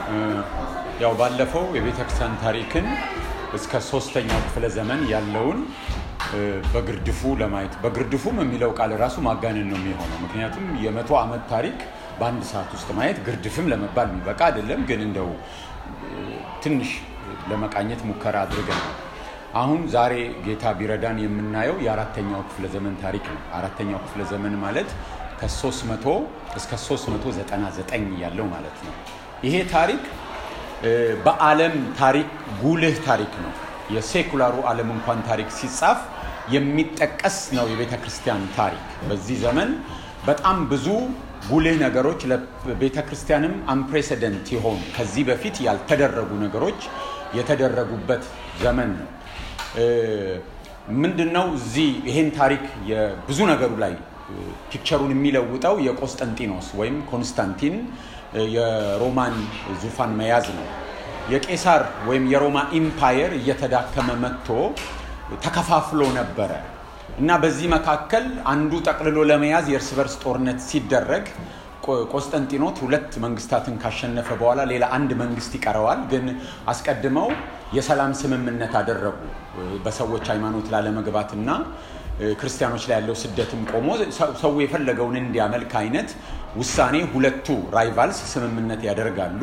ያው ባለፈው የቤተ ክርስቲያን ታሪክን እስከ ሶስተኛው ክፍለ ዘመን ያለውን በግርድፉ ለማየት በግርድፉም የሚለው ቃል ራሱ ማጋነን ነው የሚሆነው። ምክንያቱም የመቶ ዓመት ታሪክ በአንድ ሰዓት ውስጥ ማየት ግርድፍም ለመባል የሚበቃ አይደለም። ግን እንደው ትንሽ ለመቃኘት ሙከራ አድርገን ነው። አሁን ዛሬ ጌታ ቢረዳን የምናየው የአራተኛው ክፍለ ዘመን ታሪክ ነው። አራተኛው ክፍለ ዘመን ማለት ከ300 እስከ 399 ያለው ማለት ነው። ይሄ ታሪክ በዓለም ታሪክ ጉልህ ታሪክ ነው። የሴኩላሩ ዓለም እንኳን ታሪክ ሲጻፍ የሚጠቀስ ነው የቤተ ክርስቲያን ታሪክ። በዚህ ዘመን በጣም ብዙ ጉልህ ነገሮች ለቤተ ክርስቲያንም አንፕሬሰደንት የሆኑ ከዚህ በፊት ያልተደረጉ ነገሮች የተደረጉበት ዘመን ነው። ምንድን ነው እዚህ ይሄን ታሪክ ብዙ ነገሩ ላይ ፒክቸሩን የሚለውጠው የቆስጠንጢኖስ ወይም ኮንስታንቲን የሮማን ዙፋን መያዝ ነው። የቄሳር ወይም የሮማ ኢምፓየር እየተዳከመ መጥቶ ተከፋፍሎ ነበረ እና በዚህ መካከል አንዱ ጠቅልሎ ለመያዝ የእርስ በርስ ጦርነት ሲደረግ ቆስጠንጢኖስ ሁለት መንግስታትን ካሸነፈ በኋላ ሌላ አንድ መንግስት ይቀረዋል። ግን አስቀድመው የሰላም ስምምነት አደረጉ በሰዎች ሃይማኖት ላለመግባትና ክርስቲያኖች ላይ ያለው ስደትም ቆሞ ሰው የፈለገውን እንዲያመልክ አይነት ውሳኔ ሁለቱ ራይቫልስ ስምምነት ያደርጋሉ።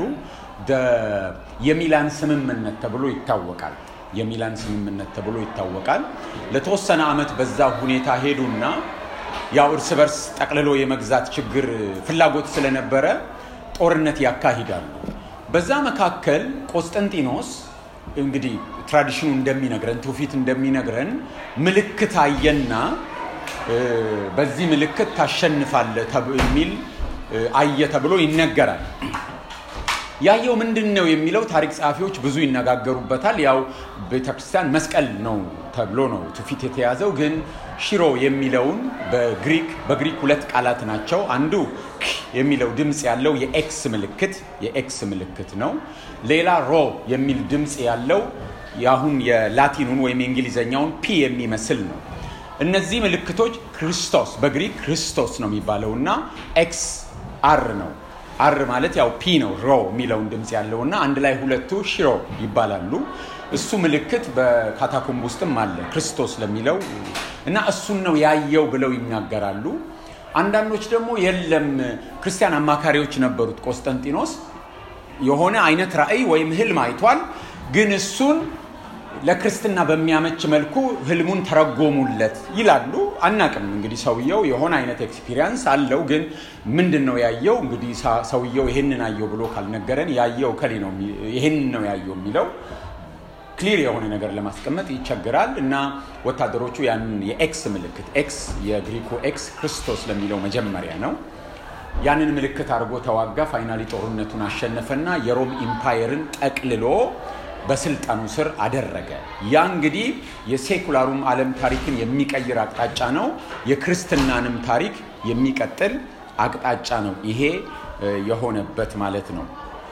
የሚላን ስምምነት ተብሎ ይታወቃል። የሚላን ስምምነት ተብሎ ይታወቃል። ለተወሰነ ዓመት በዛ ሁኔታ ሄዱና ያው እርስ በርስ ጠቅልሎ የመግዛት ችግር ፍላጎት ስለነበረ ጦርነት ያካሂዳሉ። በዛ መካከል ቆስጠንጢኖስ እንግዲህ ትራዲሽኑ እንደሚነግረን ትውፊት እንደሚነግረን ምልክት አየና በዚህ ምልክት ታሸንፋለ የሚል አየ ተብሎ ይነገራል። ያየው ምንድን ነው የሚለው ታሪክ ጸሐፊዎች ብዙ ይነጋገሩበታል። ያው ቤተክርስቲያን መስቀል ነው ተብሎ ነው ትውፊት የተያዘው። ግን ሽሮ የሚለውን በግሪክ በግሪክ ሁለት ቃላት ናቸው። አንዱ የሚለው ድምፅ ያለው የኤክስ ምልክት የኤክስ ምልክት ነው። ሌላ ሮ የሚል ድምፅ ያለው የአሁን የላቲኑን ወይም የእንግሊዘኛውን ፒ የሚመስል ነው። እነዚህ ምልክቶች ክርስቶስ በግሪክ ክርስቶስ ነው የሚባለው እና ኤክስ አር ነው አር ማለት ያው ፒ ነው ሮ የሚለውን ድምፅ ያለው እና አንድ ላይ ሁለቱ ሽሮ ይባላሉ። እሱ ምልክት በካታኮምብ ውስጥም አለ ክርስቶስ ለሚለው እና እሱን ነው ያየው ብለው ይናገራሉ። አንዳንዶች ደግሞ የለም ክርስቲያን አማካሪዎች ነበሩት ቆስጠንጢኖስ የሆነ አይነት ራዕይ ወይም ህልም አይቷል፣ ግን እሱን ለክርስትና በሚያመች መልኩ ህልሙን ተረጎሙለት ይላሉ። አናቅም እንግዲህ ሰውየው የሆነ አይነት ኤክስፒሪየንስ አለው፣ ግን ምንድን ነው ያየው? እንግዲህ ሰውየው ይህንን አየው ብሎ ካልነገረን ያየው ከሌ ነው ይህንን ነው ያየው የሚለው ክሊር የሆነ ነገር ለማስቀመጥ ይቸግራል እና ወታደሮቹ ያንን የኤክስ ምልክት ኤክስ የግሪኩ ኤክስ ክርስቶስ ለሚለው መጀመሪያ ነው። ያንን ምልክት አድርጎ ተዋጋ። ፋይናሊ ጦርነቱን አሸነፈና የሮም ኢምፓየርን ጠቅልሎ በስልጣኑ ስር አደረገ። ያ እንግዲህ የሴኩላሩም ዓለም ታሪክን የሚቀይር አቅጣጫ ነው። የክርስትናንም ታሪክ የሚቀጥል አቅጣጫ ነው ይሄ የሆነበት ማለት ነው።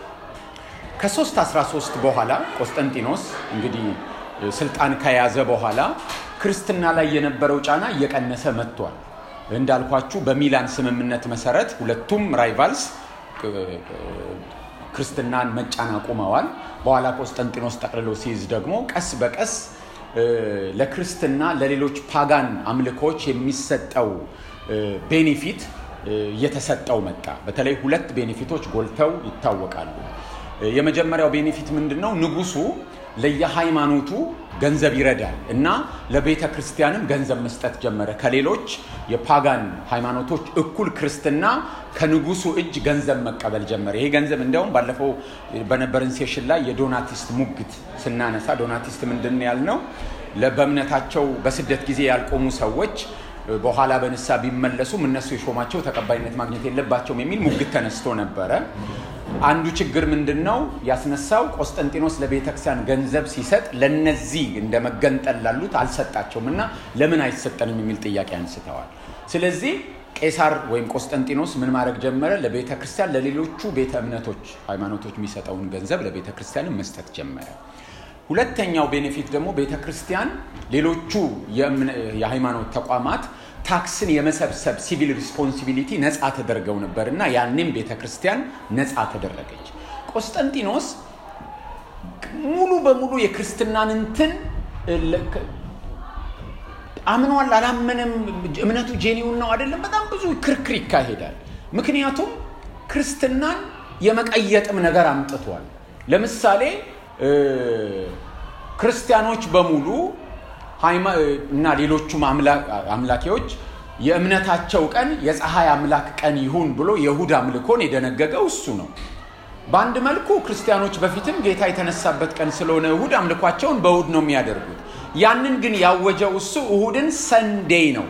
ከ313 በኋላ ቆስጠንጢኖስ እንግዲህ ስልጣን ከያዘ በኋላ ክርስትና ላይ የነበረው ጫና እየቀነሰ መጥቷል። እንዳልኳችሁ በሚላን ስምምነት መሰረት ሁለቱም ራይቫልስ ክርስትናን መጫን አቁመዋል። በኋላ ቆስጠንጢኖስ ጠቅልሎ ሲይዝ ደግሞ ቀስ በቀስ ለክርስትና ለሌሎች ፓጋን አምልኮች የሚሰጠው ቤኔፊት እየተሰጠው መጣ። በተለይ ሁለት ቤኔፊቶች ጎልተው ይታወቃሉ። የመጀመሪያው ቤኔፊት ምንድን ነው? ንጉሱ ለየሃይማኖቱ ገንዘብ ይረዳል እና ለቤተ ክርስቲያንም ገንዘብ መስጠት ጀመረ። ከሌሎች የፓጋን ሃይማኖቶች እኩል ክርስትና ከንጉሱ እጅ ገንዘብ መቀበል ጀመረ። ይሄ ገንዘብ እንዲያውም ባለፈው በነበረን ሴሽን ላይ የዶናቲስት ሙግት ስናነሳ ዶናቲስት ምንድን ያልነው በእምነታቸው በስደት ጊዜ ያልቆሙ ሰዎች በኋላ በንሳ ቢመለሱም እነሱ የሾማቸው ተቀባይነት ማግኘት የለባቸውም የሚል ሙግት ተነስቶ ነበረ። አንዱ ችግር ምንድን ነው ያስነሳው? ቆስጠንጢኖስ ለቤተክርስቲያን ገንዘብ ሲሰጥ ለነዚህ እንደ መገንጠል ላሉት አልሰጣቸውም እና ለምን አይሰጠንም የሚል ጥያቄ አንስተዋል። ስለዚህ ቄሳር ወይም ቆስጠንጢኖስ ምን ማድረግ ጀመረ? ለቤተ ክርስቲያን ለሌሎቹ ቤተ እምነቶች ሃይማኖቶች የሚሰጠውን ገንዘብ ለቤተ ክርስቲያን መስጠት ጀመረ። ሁለተኛው ቤኔፊት ደግሞ ቤተ ክርስቲያን ሌሎቹ የሃይማኖት ተቋማት ታክስን የመሰብሰብ ሲቪል ሪስፖንሲቢሊቲ ነፃ ተደርገው ነበር እና ያኔም ቤተ ክርስቲያን ነፃ ተደረገች። ቆስጠንጢኖስ ሙሉ በሙሉ የክርስትናን እንትን አምኗል አላመነም፣ እምነቱ ጄኒውን ነው አይደለም፣ በጣም ብዙ ክርክር ይካሄዳል። ምክንያቱም ክርስትናን የመቀየጥም ነገር አምጥቷል። ለምሳሌ ክርስቲያኖች በሙሉ እና ሌሎቹም አምላኪዎች የእምነታቸው ቀን የፀሐይ አምላክ ቀን ይሁን ብሎ የእሁድ አምልኮን የደነገገው እሱ ነው። በአንድ መልኩ ክርስቲያኖች በፊትም ጌታ የተነሳበት ቀን ስለሆነ እሁድ አምልኳቸውን በእሁድ ነው የሚያደርጉት። ያንን ግን ያወጀው እሱ እሁድን ሰንዴይ ነው፣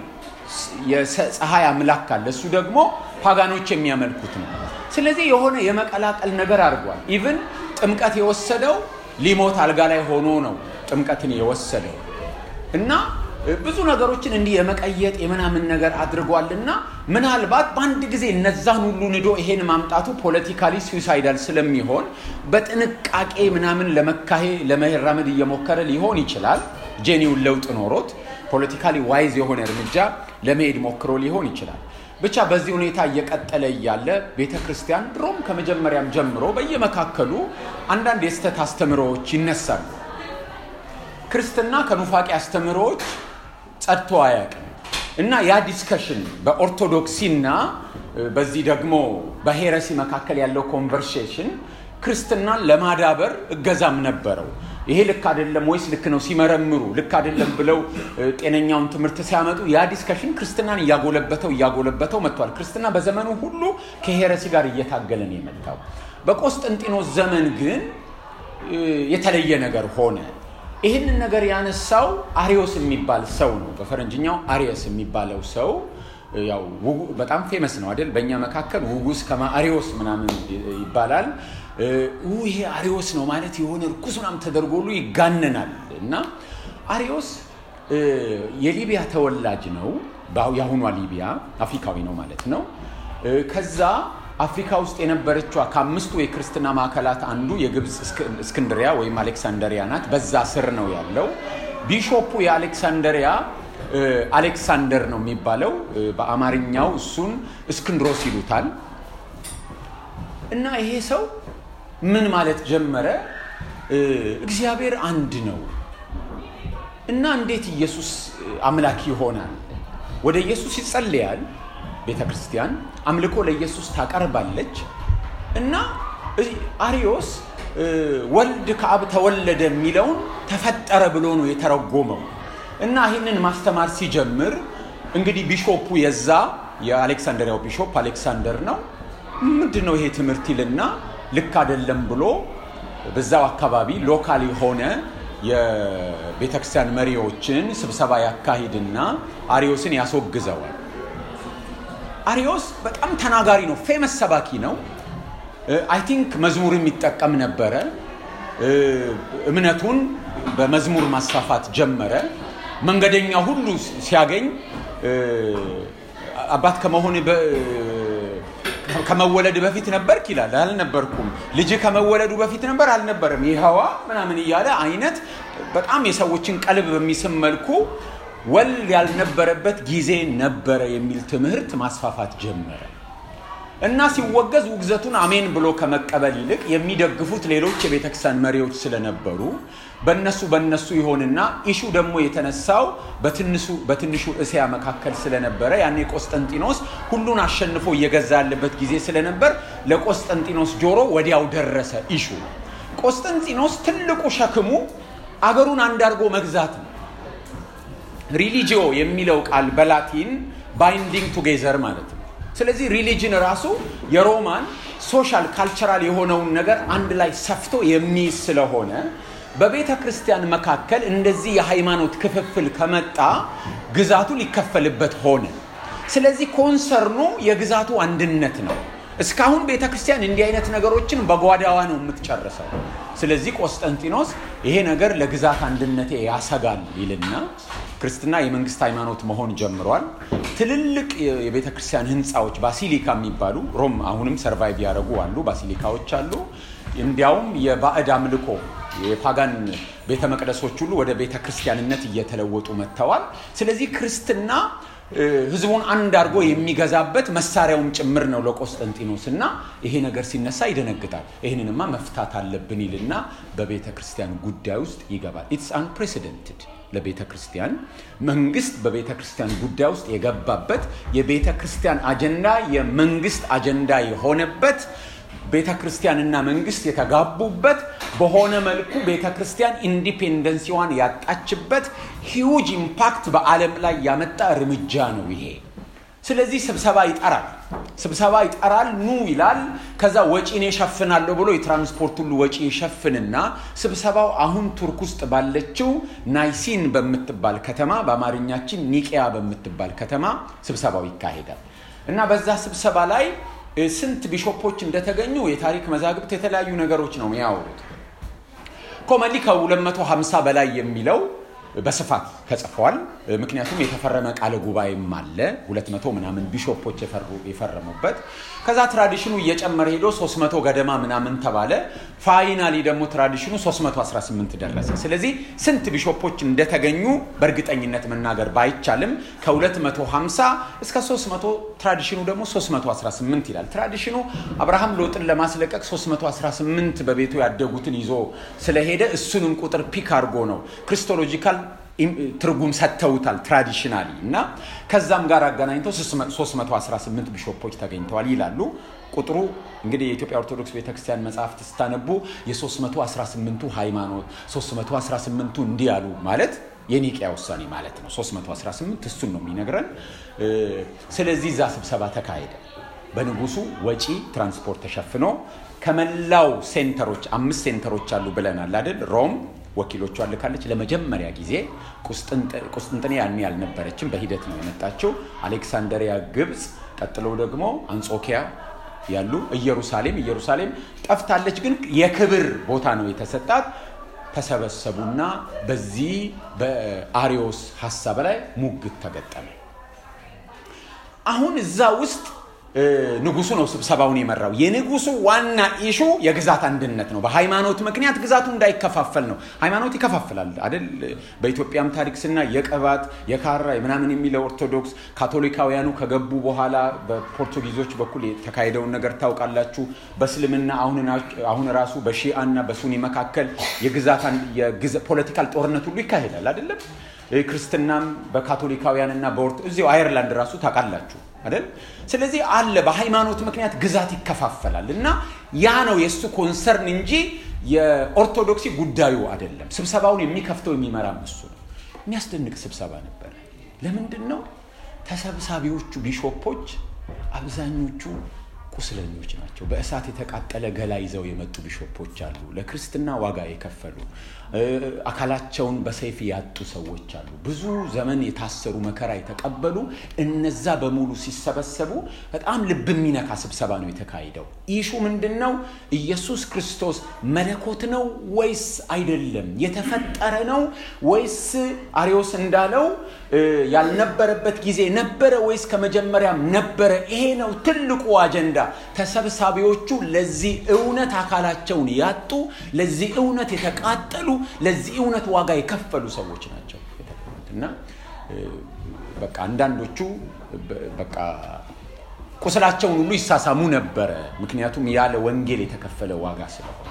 የፀሐይ አምላክ ካለ እሱ ደግሞ ፓጋኖች የሚያመልኩት ነው። ስለዚህ የሆነ የመቀላቀል ነገር አድርጓል። ኢቭን ጥምቀት የወሰደው ሊሞት አልጋ ላይ ሆኖ ነው ጥምቀትን የወሰደው እና ብዙ ነገሮችን እንዲህ የመቀየጥ የምናምን ነገር አድርጓልና ምናልባት በአንድ ጊዜ እነዛን ሁሉ ንዶ ይሄን ማምጣቱ ፖለቲካሊ ስዊሳይዳል ስለሚሆን በጥንቃቄ ምናምን ለመካሄ ለመራመድ እየሞከረ ሊሆን ይችላል። ጄኒውን ለውጥ ኖሮት ፖለቲካሊ ዋይዝ የሆነ እርምጃ ለመሄድ ሞክሮ ሊሆን ይችላል። ብቻ በዚህ ሁኔታ እየቀጠለ እያለ ቤተ ክርስቲያን ድሮም ከመጀመሪያም ጀምሮ በየመካከሉ አንዳንድ የስተት አስተምሮዎች ይነሳሉ። ክርስትና ከኑፋቄ አስተምሮዎች ጸድቶ አያውቅም እና ያ ዲስከሽን በኦርቶዶክሲና በዚህ ደግሞ በሄረሲ መካከል ያለው ኮንቨርሴሽን ክርስትናን ለማዳበር እገዛም ነበረው። ይሄ ልክ አይደለም ወይስ ልክ ነው ሲመረምሩ ልክ አይደለም ብለው ጤነኛውን ትምህርት ሲያመጡ ያ ዲስከሽን ክርስትናን እያጎለበተው እያጎለበተው መጥቷል። ክርስትና በዘመኑ ሁሉ ከሄረሲ ጋር እየታገለ ነው የመጣው። በቆስጠንጢኖስ ዘመን ግን የተለየ ነገር ሆነ። ይህንን ነገር ያነሳው አሪዮስ የሚባል ሰው ነው። በፈረንጅኛው አሪየስ የሚባለው ሰው ያው በጣም ፌመስ ነው አይደል? በእኛ መካከል ውጉስ ከማ አሪዮስ ምናምን ይባላል። ይሄ አሪዮስ ነው ማለት የሆነ እርኩስ ምናምን ተደርጎ ሁሉ ይጋነናል። እና አሪዮስ የሊቢያ ተወላጅ ነው። የአሁኗ ሊቢያ አፍሪካዊ ነው ማለት ነው። ከዛ አፍሪካ ውስጥ የነበረችዋ ከአምስቱ የክርስትና ማዕከላት አንዱ የግብፅ እስክንድሪያ ወይም አሌክሳንደሪያ ናት። በዛ ስር ነው ያለው። ቢሾፑ የአሌክሳንደሪያ አሌክሳንደር ነው የሚባለው። በአማርኛው እሱን እስክንድሮስ ይሉታል። እና ይሄ ሰው ምን ማለት ጀመረ? እግዚአብሔር አንድ ነው እና እንዴት ኢየሱስ አምላክ ይሆናል? ወደ ኢየሱስ ይጸልያል ቤተ ክርስቲያን አምልኮ ለኢየሱስ ታቀርባለች። እና አሪዮስ ወልድ ከአብ ተወለደ የሚለውን ተፈጠረ ብሎ ነው የተረጎመው። እና ይህንን ማስተማር ሲጀምር እንግዲህ ቢሾፑ የዛ የአሌክሳንደሪያው ቢሾፕ አሌክሳንደር ነው። ምንድን ነው ይሄ ትምህርት ይልና ልክ አይደለም ብሎ በዛው አካባቢ ሎካል የሆነ የቤተክርስቲያን መሪዎችን ስብሰባ ያካሂድና አሪዮስን ያስወግዘዋል። አሪዮስ በጣም ተናጋሪ ነው። ፌመስ ሰባኪ ነው። አይ ቲንክ መዝሙርም ይጠቀም ነበረ። እምነቱን በመዝሙር ማስፋፋት ጀመረ። መንገደኛ ሁሉ ሲያገኝ አባት ከመሆን ከመወለድ በፊት ነበርክ ይላል። አልነበርኩም። ልጅ ከመወለዱ በፊት ነበር አልነበረም። ይኸዋ ምናምን እያለ አይነት በጣም የሰዎችን ቀልብ በሚስም መልኩ ወልድ ያልነበረበት ጊዜ ነበረ የሚል ትምህርት ማስፋፋት ጀመረ እና ሲወገዝ ውግዘቱን አሜን ብሎ ከመቀበል ይልቅ የሚደግፉት ሌሎች የቤተክርስቲያን መሪዎች ስለነበሩ በነሱ በነሱ ይሆንና ኢሹ ደግሞ የተነሳው በትንሹ እስያ መካከል ስለነበረ ያኔ ቆስጠንጢኖስ ሁሉን አሸንፎ እየገዛ ያለበት ጊዜ ስለነበር ለቆስጠንጢኖስ ጆሮ ወዲያው ደረሰ ኢሹ። ቆስጠንጢኖስ ትልቁ ሸክሙ አገሩን አንድ አድርጎ መግዛት ነው። ሪሊጂዮ የሚለው ቃል በላቲን ባይንዲንግ ቱጌዘር ማለት ነው። ስለዚህ ሪሊጅን ራሱ የሮማን ሶሻል ካልቸራል የሆነውን ነገር አንድ ላይ ሰፍቶ የሚይዝ ስለሆነ በቤተ ክርስቲያን መካከል እንደዚህ የሃይማኖት ክፍፍል ከመጣ ግዛቱ ሊከፈልበት ሆነ። ስለዚህ ኮንሰርኑ የግዛቱ አንድነት ነው። እስካሁን ቤተ ክርስቲያን እንዲህ አይነት ነገሮችን በጓዳዋ ነው የምትጨርሰው። ስለዚህ ቆስጠንጢኖስ ይሄ ነገር ለግዛት አንድነቴ ያሰጋል ይልና ክርስትና የመንግስት ሃይማኖት መሆን ጀምሯል። ትልልቅ የቤተ ክርስቲያን ህንፃዎች ባሲሊካ የሚባሉ ሮም አሁንም ሰርቫይቭ ያደረጉ አሉ፣ ባሲሊካዎች አሉ። እንዲያውም የባዕድ አምልኮ የፓጋን ቤተ መቅደሶች ሁሉ ወደ ቤተ ክርስቲያንነት እየተለወጡ መጥተዋል። ስለዚህ ክርስትና ህዝቡን አንድ አድርጎ የሚገዛበት መሳሪያውም ጭምር ነው ለቆስጠንጢኖስ እና ይሄ ነገር ሲነሳ ይደነግጣል። ይህንንማ መፍታት አለብን ይልና በቤተ ክርስቲያን ጉዳይ ውስጥ ይገባል። ኢትስ አንፕሬሲደንትድ ለቤተ ክርስቲያን መንግስት በቤተ ክርስቲያን ጉዳይ ውስጥ የገባበት የቤተ ክርስቲያን አጀንዳ የመንግስት አጀንዳ የሆነበት ቤተ ክርስቲያንና መንግስት የተጋቡበት በሆነ መልኩ ቤተ ክርስቲያን ኢንዲፔንደንሲዋን ያጣችበት ሂውጅ ኢምፓክት በዓለም ላይ ያመጣ እርምጃ ነው ይሄ። ስለዚህ ስብሰባ ይጠራል። ስብሰባ ይጠራል፣ ኑ ይላል። ከዛ ወጪን የሸፍናለሁ ብሎ የትራንስፖርት ሁሉ ወጪ ይሸፍንና ስብሰባው አሁን ቱርክ ውስጥ ባለችው ናይሲን በምትባል ከተማ በአማርኛችን ኒቅያ በምትባል ከተማ ስብሰባው ይካሄዳል እና በዛ ስብሰባ ላይ ስንት ቢሾፖች እንደተገኙ የታሪክ መዛግብት የተለያዩ ነገሮች ነው የሚያወሩት። ኮመንሊ ከ250 በላይ የሚለው በስፋት ተጽፏል። ምክንያቱም የተፈረመ ቃለ ጉባኤም አለ 200 ምናምን ቢሾፖች የፈረሙበት። ከዛ ትራዲሽኑ እየጨመረ ሄዶ 300 ገደማ ምናምን ተባለ። ፋይናሊ ደግሞ ትራዲሽኑ 318 ደረሰ። ስለዚህ ስንት ቢሾፖች እንደተገኙ በእርግጠኝነት መናገር ባይቻልም ከ250 እስከ 300 ትራዲሽኑ ደግሞ 318 ይላል። ትራዲሽኑ አብርሃም ሎጥን ለማስለቀቅ 318 በቤቱ ያደጉትን ይዞ ስለሄደ እሱንም ቁጥር ፒክ አድርጎ ነው ክሪስቶሎጂካል ትርጉም ሰጥተውታል ትራዲሽናሊ እና ከዛም ጋር አገናኝተው 318 ቢሾፖች ተገኝተዋል ይላሉ። ቁጥሩ እንግዲህ የኢትዮጵያ ኦርቶዶክስ ቤተክርስቲያን መጽሐፍት ስታነቡ የ318ቱ ሃይማኖት 318ቱ እንዲህ ያሉ ማለት የኒቅያ ውሳኔ ማለት ነው። 318 እሱን ነው የሚነግረን። ስለዚህ እዛ ስብሰባ ተካሄደ። በንጉሱ ወጪ ትራንስፖርት ተሸፍኖ ከመላው ሴንተሮች አምስት ሴንተሮች አሉ ብለናል አይደል? ሮም ወኪሎቿ ልካለች። ለመጀመሪያ ጊዜ ቁስጥንጥኔ ያኔ ያልነበረችም በሂደት ነው የመጣችው። አሌክሳንደሪያ ግብፅ፣ ቀጥለው ደግሞ አንጾኪያ ያሉ ኢየሩሳሌም ኢየሩሳሌም ጠፍታለች፣ ግን የክብር ቦታ ነው የተሰጣት። ተሰበሰቡና በዚህ በአሪዮስ ሀሳብ ላይ ሙግት ተገጠመ። አሁን እዛ ውስጥ ንጉሱ ነው ስብሰባውን የመራው። የንጉሱ ዋና ኢሹ የግዛት አንድነት ነው። በሃይማኖት ምክንያት ግዛቱ እንዳይከፋፈል ነው። ሃይማኖት ይከፋፍላል አይደል? በኢትዮጵያም ታሪክ ስና የቅባት የካራ ምናምን የሚለው ኦርቶዶክስ፣ ካቶሊካውያኑ ከገቡ በኋላ በፖርቱጊዞች በኩል የተካሄደውን ነገር ታውቃላችሁ። በእስልምና አሁን ራሱ በሺአ እና በሱኒ መካከል የግዛት ፖለቲካል ጦርነት ሁሉ ይካሄዳል አይደለም? ክርስትናም በካቶሊካውያንና በኦርቶ እዚሁ አየርላንድ ራሱ ታውቃላችሁ አይደል? ስለዚህ አለ በሃይማኖት ምክንያት ግዛት ይከፋፈላል እና ያ ነው የእሱ ኮንሰርን እንጂ የኦርቶዶክሲ ጉዳዩ አይደለም። ስብሰባውን የሚከፍተው የሚመራም እሱ ነው። የሚያስደንቅ ስብሰባ ነበረ። ለምንድን ነው ተሰብሳቢዎቹ ቢሾፖች አብዛኞቹ ቁስለኞች ናቸው። በእሳት የተቃጠለ ገላ ይዘው የመጡ ቢሾፖች አሉ። ለክርስትና ዋጋ የከፈሉ አካላቸውን በሰይፍ ያጡ ሰዎች አሉ። ብዙ ዘመን የታሰሩ መከራ የተቀበሉ እነዛ በሙሉ ሲሰበሰቡ በጣም ልብ የሚነካ ስብሰባ ነው የተካሄደው። ኢሹ ምንድን ነው? ኢየሱስ ክርስቶስ መለኮት ነው ወይስ አይደለም? የተፈጠረ ነው ወይስ አሪዮስ እንዳለው ያልነበረበት ጊዜ ነበረ ወይስ ከመጀመሪያም ነበረ? ይሄ ነው ትልቁ አጀንዳ። ተሰብሳቢዎቹ ለዚህ እውነት አካላቸውን ያጡ፣ ለዚህ እውነት የተቃጠሉ፣ ለዚህ እውነት ዋጋ የከፈሉ ሰዎች ናቸው እና በቃ አንዳንዶቹ በቃ ቁስላቸውን ሁሉ ይሳሳሙ ነበረ። ምክንያቱም ያለ ወንጌል የተከፈለ ዋጋ ስለሆነ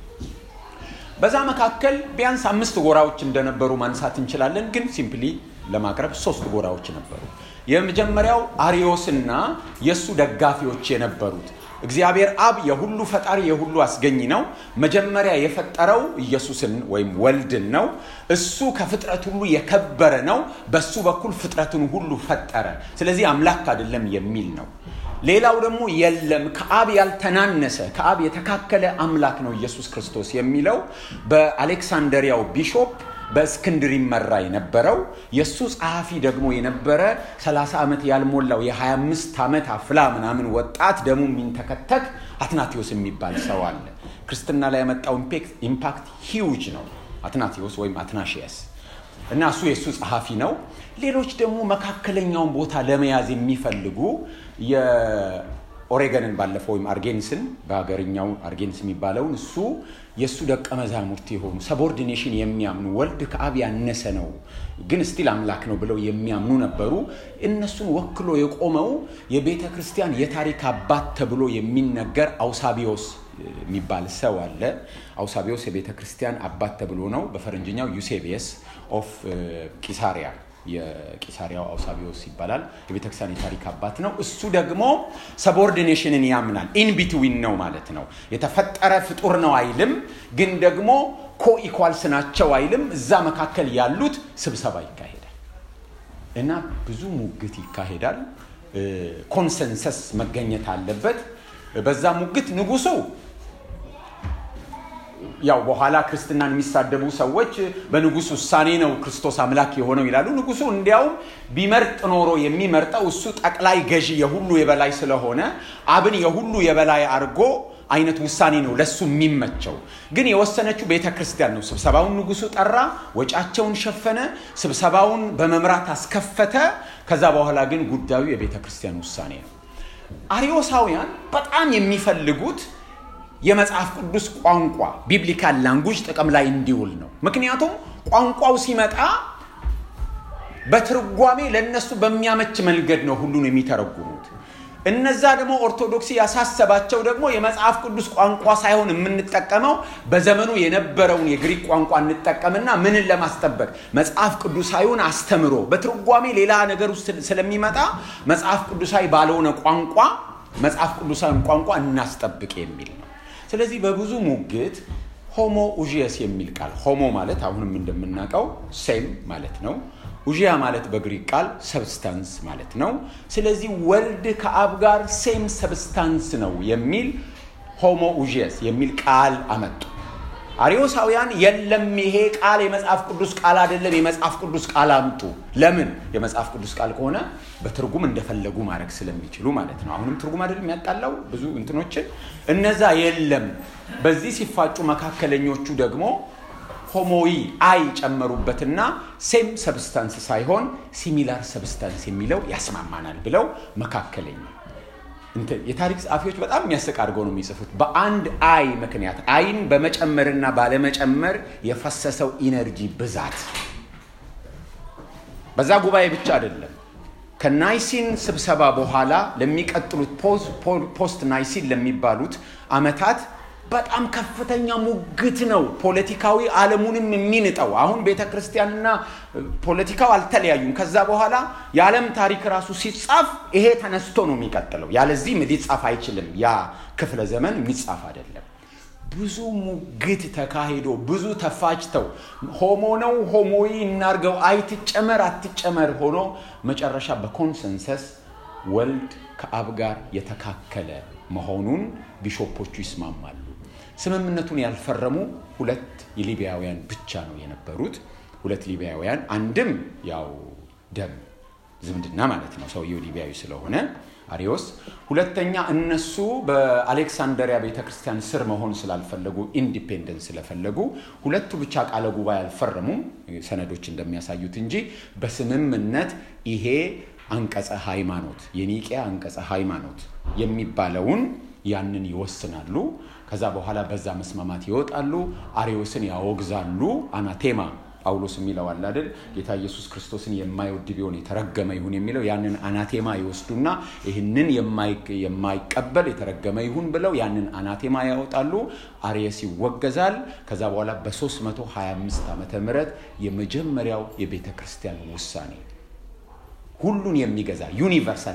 በዛ መካከል ቢያንስ አምስት ጎራዎች እንደነበሩ ማንሳት እንችላለን። ግን ሲምፕሊ ለማቅረብ ሶስት ጎራዎች ነበሩ። የመጀመሪያው አሪዮስና የእሱ ደጋፊዎች የነበሩት እግዚአብሔር አብ የሁሉ ፈጣሪ የሁሉ አስገኝ ነው። መጀመሪያ የፈጠረው ኢየሱስን ወይም ወልድን ነው። እሱ ከፍጥረት ሁሉ የከበረ ነው። በሱ በኩል ፍጥረትን ሁሉ ፈጠረ። ስለዚህ አምላክ አይደለም የሚል ነው። ሌላው ደግሞ የለም ከአብ ያልተናነሰ ከአብ የተካከለ አምላክ ነው ኢየሱስ ክርስቶስ የሚለው በአሌክሳንደሪያው ቢሾፕ በእስክንድር ይመራ የነበረው የእሱ ጸሐፊ ደግሞ የነበረ 30 ዓመት ያልሞላው የ25 ዓመት አፍላ ምናምን ወጣት ደግሞ የሚንተከተክ አትናቴዎስ የሚባል ሰው አለ። ክርስትና ላይ ያመጣው ኢምፓክት ሂውጅ ነው። አትናቴዎስ ወይም አትናሺየስ እና እሱ የእሱ ጸሐፊ ነው። ሌሎች ደግሞ መካከለኛውን ቦታ ለመያዝ የሚፈልጉ ኦሬገንን ባለፈው ወይም አርጌንስን በሀገርኛው አርጌንስ የሚባለውን እሱ የእሱ ደቀ መዛሙርት የሆኑ ሰቦርዲኔሽን የሚያምኑ ወልድ ከአብ ያነሰ ነው ግን ስቲል አምላክ ነው ብለው የሚያምኑ ነበሩ። እነሱን ወክሎ የቆመው የቤተ ክርስቲያን የታሪክ አባት ተብሎ የሚነገር አውሳቢዮስ የሚባል ሰው አለ። አውሳቢዮስ የቤተ ክርስቲያን አባት ተብሎ ነው። በፈረንጅኛው ዩሴቢየስ ኦፍ ቂሳሪያ የቂሳሪያው አውሳቢዮስ ይባላል። የቤተክርስቲያን የታሪክ አባት ነው። እሱ ደግሞ ሰቦርዲኔሽንን ያምናል። ኢንቢትዊን ነው ማለት ነው። የተፈጠረ ፍጡር ነው አይልም፣ ግን ደግሞ ኮኢኳልስ ናቸው አይልም። እዛ መካከል ያሉት ስብሰባ ይካሄዳል እና ብዙ ሙግት ይካሄዳል። ኮንሰንሰስ መገኘት አለበት። በዛ ሙግት ንጉሱ ያው በኋላ ክርስትናን የሚሳደቡ ሰዎች በንጉስ ውሳኔ ነው ክርስቶስ አምላክ የሆነው ይላሉ። ንጉሱ እንዲያውም ቢመርጥ ኖሮ የሚመርጠው እሱ ጠቅላይ ገዢ የሁሉ የበላይ ስለሆነ አብን የሁሉ የበላይ አድርጎ አይነት ውሳኔ ነው ለሱ የሚመቸው። ግን የወሰነችው ቤተ ክርስቲያን ነው። ስብሰባውን ንጉሱ ጠራ፣ ወጫቸውን ሸፈነ፣ ስብሰባውን በመምራት አስከፈተ። ከዛ በኋላ ግን ጉዳዩ የቤተ ክርስቲያን ውሳኔ ነው። አሪዮሳውያን በጣም የሚፈልጉት የመጽሐፍ ቅዱስ ቋንቋ ቢብሊካል ላንጉጅ ጥቅም ላይ እንዲውል ነው። ምክንያቱም ቋንቋው ሲመጣ በትርጓሜ ለእነሱ በሚያመች መንገድ ነው ሁሉን የሚተረጉሙት። እነዛ ደግሞ ኦርቶዶክሲ ያሳሰባቸው ደግሞ የመጽሐፍ ቅዱስ ቋንቋ ሳይሆን የምንጠቀመው በዘመኑ የነበረውን የግሪክ ቋንቋ እንጠቀምና ምንን ለማስጠበቅ መጽሐፍ ቅዱሳዊውን አስተምሮ በትርጓሜ ሌላ ነገር ውስጥ ስለሚመጣ መጽሐፍ ቅዱሳዊ ባልሆነ ቋንቋ መጽሐፍ ቅዱሳዊ ቋንቋ እናስጠብቅ የሚል ነው። ስለዚህ በብዙ ሙግት ሆሞ ኡዥየስ የሚል ቃል ሆሞ ማለት አሁንም እንደምናውቀው ሴም ማለት ነው። ኡዥያ ማለት በግሪክ ቃል ሰብስታንስ ማለት ነው። ስለዚህ ወልድ ከአብ ጋር ሴም ሰብስታንስ ነው የሚል ሆሞ ኡዥየስ የሚል ቃል አመጡ። አሪዮሳውያን የለም ይሄ ቃል የመጽሐፍ ቅዱስ ቃል አይደለም፣ የመጽሐፍ ቅዱስ ቃል አምጡ። ለምን? የመጽሐፍ ቅዱስ ቃል ከሆነ በትርጉም እንደፈለጉ ማድረግ ስለሚችሉ ማለት ነው። አሁንም ትርጉም አይደለም የሚያጣላው ብዙ እንትኖችን እነዛ የለም። በዚህ ሲፋጩ መካከለኞቹ ደግሞ ሆሞዊ አይ ጨመሩበትና ሴም ሰብስታንስ ሳይሆን ሲሚላር ሰብስታንስ የሚለው ያስማማናል ብለው መካከለኛ የታሪክ ጸሐፊዎች በጣም የሚያስቅ አድርገው ነው የሚጽፉት። በአንድ አይ ምክንያት አይን በመጨመርና ባለመጨመር የፈሰሰው ኢነርጂ ብዛት በዛ ጉባኤ ብቻ አይደለም። ከናይሲን ስብሰባ በኋላ ለሚቀጥሉት ፖስት ናይሲን ለሚባሉት አመታት በጣም ከፍተኛ ሙግት ነው። ፖለቲካዊ ዓለሙንም የሚንጠው አሁን ቤተ ክርስቲያንና ፖለቲካው አልተለያዩም። ከዛ በኋላ የዓለም ታሪክ ራሱ ሲጻፍ ይሄ ተነስቶ ነው የሚቀጥለው። ያለዚህ ሊጻፍ አይችልም። ያ ክፍለ ዘመን የሚጻፍ አይደለም። ብዙ ሙግት ተካሂዶ ብዙ ተፋጭተው ሆሞ ነው ሆሞዊ እናርገው አይትጨመር አትጨመር ሆኖ መጨረሻ በኮንሰንሰስ ወልድ ከአብ ጋር የተካከለ መሆኑን ቢሾፖቹ ይስማማሉ። ስምምነቱን ያልፈረሙ ሁለት የሊቢያውያን ብቻ ነው የነበሩት። ሁለት ሊቢያውያን፣ አንድም ያው ደም ዝምድና ማለት ነው ሰውየው ሊቢያዊ ስለሆነ አሪዮስ። ሁለተኛ እነሱ በአሌክሳንደሪያ ቤተክርስቲያን ስር መሆን ስላልፈለጉ ኢንዲፔንደንስ ስለፈለጉ ሁለቱ ብቻ ቃለ ጉባኤ አልፈረሙም፣ ሰነዶች እንደሚያሳዩት እንጂ በስምምነት ይሄ አንቀጸ ሃይማኖት የኒቄያ አንቀጸ ሃይማኖት የሚባለውን ያንን ይወስናሉ። ከዛ በኋላ በዛ መስማማት ይወጣሉ። አሪዮስን ያወግዛሉ። አናቴማ ጳውሎስ የሚለው አለ አይደል? ጌታ ኢየሱስ ክርስቶስን የማይወድ ቢሆን የተረገመ ይሁን የሚለው ያንን አናቴማ ይወስዱና ይህንን የማይቀበል የተረገመ ይሁን ብለው ያንን አናቴማ ያወጣሉ። አሪየስ ይወገዛል። ከዛ በኋላ በ325 ዓመተ ምህረት የመጀመሪያው የቤተ ክርስቲያን ውሳኔ ሁሉን የሚገዛ ዩኒቨርሳል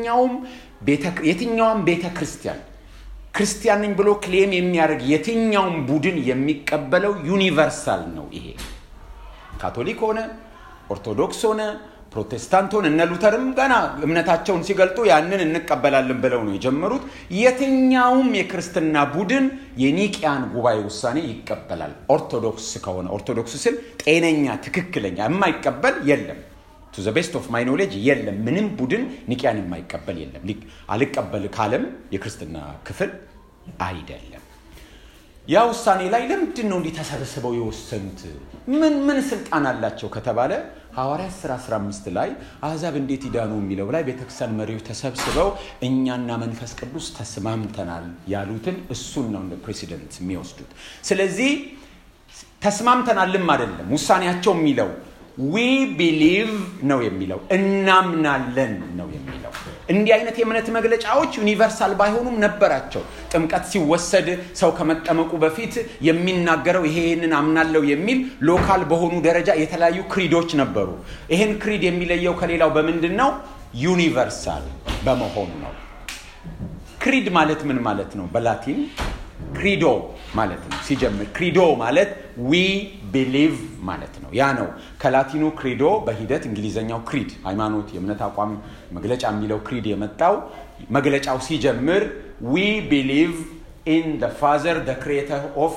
የትኛውም ቤተ ክርስቲያን ክርስቲያን ነኝ ብሎ ክሌም የሚያደርግ የትኛውም ቡድን የሚቀበለው ዩኒቨርሳል ነው። ይሄ ካቶሊክ ሆነ ኦርቶዶክስ ሆነ ፕሮቴስታንት ሆነ እነ ሉተርም ገና እምነታቸውን ሲገልጡ ያንን እንቀበላለን ብለው ነው የጀመሩት። የትኛውም የክርስትና ቡድን የኒቅያን ጉባኤ ውሳኔ ይቀበላል። ኦርቶዶክስ ከሆነ ኦርቶዶክስ ስል ጤነኛ ትክክለኛ የማይቀበል የለም። ቱ ዘ ቤስት ኦፍ ማይ ኖሌጅ የለም። ምንም ቡድን ኒቅያን የማይቀበል የለም። አልቀበል ካለም የክርስትና ክፍል አይደለም። ያ ውሳኔ ላይ ለምንድን ነው እንዲህ ተሰብስበው የወሰኑት? ምን ምን ስልጣን አላቸው ከተባለ ሐዋርያት ሥራ 15 ላይ አሕዛብ እንዴት ይዳኑ የሚለው ላይ ቤተክርስቲያን መሪዎች ተሰብስበው እኛና መንፈስ ቅዱስ ተስማምተናል ያሉትን እሱን ነው እንደ ፕሬሲደንት የሚወስዱት። ስለዚህ ተስማምተናልም አይደለም ውሳኔያቸው የሚለው ዊ ቢሊቭ ነው የሚለው እናምናለን ነው የሚለው። እንዲህ አይነት የእምነት መግለጫዎች ዩኒቨርሳል ባይሆኑም ነበራቸው። ጥምቀት ሲወሰድ ሰው ከመጠመቁ በፊት የሚናገረው ይሄንን አምናለው የሚል ሎካል በሆኑ ደረጃ የተለያዩ ክሪዶች ነበሩ። ይሄን ክሪድ የሚለየው ከሌላው በምንድን ነው? ዩኒቨርሳል በመሆኑ ነው። ክሪድ ማለት ምን ማለት ነው? በላቲን ክሪዶ ማለት ነው። ሲጀምር ክሪዶ ማለት ዊ ቢሊቭ ማለት ነው። ያ ነው ከላቲኑ ክሪዶ በሂደት እንግሊዘኛው ክሪድ ሃይማኖት፣ የእምነት አቋም መግለጫ የሚለው ክሪድ የመጣው መግለጫው ሲጀምር ዊ ቢሊቭ ኢን ደ ፋዘር ደ ክሪኤተር ኦፍ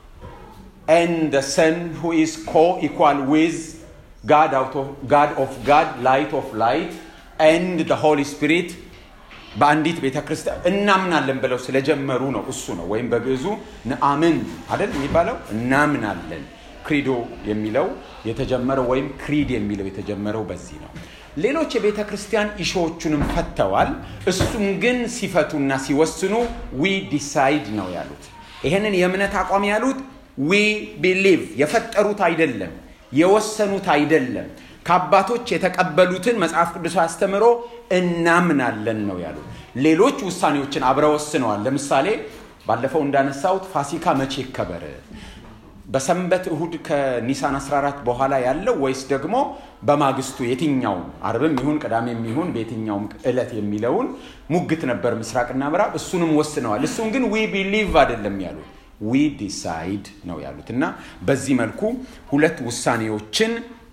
ኤን ደ ሰን ሁ ኢዝ ኮ ኢኳል ዊዝ ጋድ ኦፍ ጋድ ላይት ኦፍ ላይት ኤንድ ደ ሆሊ ስፒሪት በአንዲት ቤተ ክርስቲያን እናምናለን ብለው ስለጀመሩ ነው። እሱ ነው ወይም በግዕዙ ንአምን አይደል የሚባለው እናምናለን። ክሪዶ የሚለው የተጀመረው ወይም ክሪድ የሚለው የተጀመረው በዚህ ነው። ሌሎች የቤተ ክርስቲያን ኢሾዎቹንም ፈተዋል። እሱም ግን ሲፈቱና ሲወስኑ ዊ ዲሳይድ ነው ያሉት። ይህንን የእምነት አቋም ያሉት ዊ ቢሊቭ የፈጠሩት አይደለም፣ የወሰኑት አይደለም ከአባቶች የተቀበሉትን መጽሐፍ ቅዱስ አስተምሮ እናምናለን ነው ያሉት። ሌሎች ውሳኔዎችን አብረው ወስነዋል። ለምሳሌ ባለፈው እንዳነሳሁት ፋሲካ መቼ ይከበር? በሰንበት እሁድ ከኒሳን 14 በኋላ ያለው ወይስ ደግሞ በማግስቱ የትኛውም አርብም ይሁን ቅዳሜም ይሁን በየትኛውም ዕለት የሚለውን ሙግት ነበር ምስራቅና ምዕራብ። እሱንም ወስነዋል። እሱን ግን ዊ ቢሊቭ አይደለም ያሉት ዊ ዲሳይድ ነው ያሉት እና በዚህ መልኩ ሁለት ውሳኔዎችን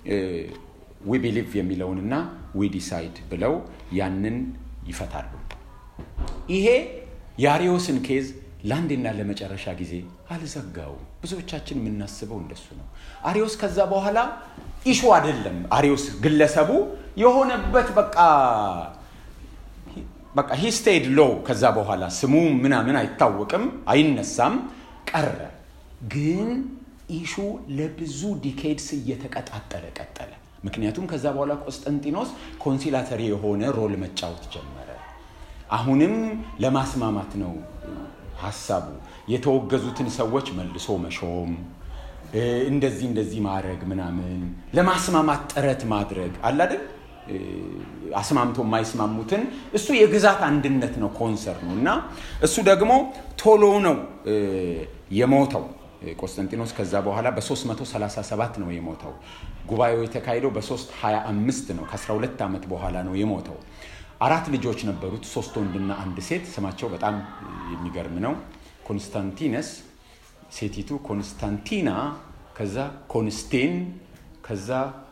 ዊ ቢሊቭ የሚለውንና ዊ ዲሳይድ ብለው ያንን ይፈታሉ። ይሄ የአሪዮስን ኬዝ ለአንዴና ለመጨረሻ ጊዜ አልዘጋውም። ብዙዎቻችን የምናስበው እንደሱ ነው። አሪዮስ ከዛ በኋላ ኢሹ አይደለም። አሪዮስ ግለሰቡ የሆነበት በቃ በቃ ሂስቴድ ሎ ከዛ በኋላ ስሙ ምናምን አይታወቅም፣ አይነሳም፣ ቀረ። ግን ኢሹ ለብዙ ዲኬድስ እየተቀጣጠለ ቀጠለ። ምክንያቱም ከዛ በኋላ ቆስጠንጢኖስ ኮንሲላተሪ የሆነ ሮል መጫወት ጀመረ። አሁንም ለማስማማት ነው ሀሳቡ። የተወገዙትን ሰዎች መልሶ መሾም፣ እንደዚህ እንደዚህ ማድረግ ምናምን፣ ለማስማማት ጥረት ማድረግ አላደል አስማምቶ የማይስማሙትን እሱ የግዛት አንድነት ነው ኮንሰር ነው እና እሱ ደግሞ ቶሎ ነው የሞተው ቆስጠንጢኖስ ከዛ በኋላ በ337 ነው የሞተው። ጉባኤው የተካሄደው በ325 ነው። ከ12 ዓመት በኋላ ነው የሞተው። አራት ልጆች ነበሩት፣ ሶስት ወንድና አንድ ሴት። ስማቸው በጣም የሚገርም ነው። ኮንስታንቲነስ፣ ሴቲቱ ኮንስታንቲና፣ ከዛ ኮንስቴን፣ ከዛ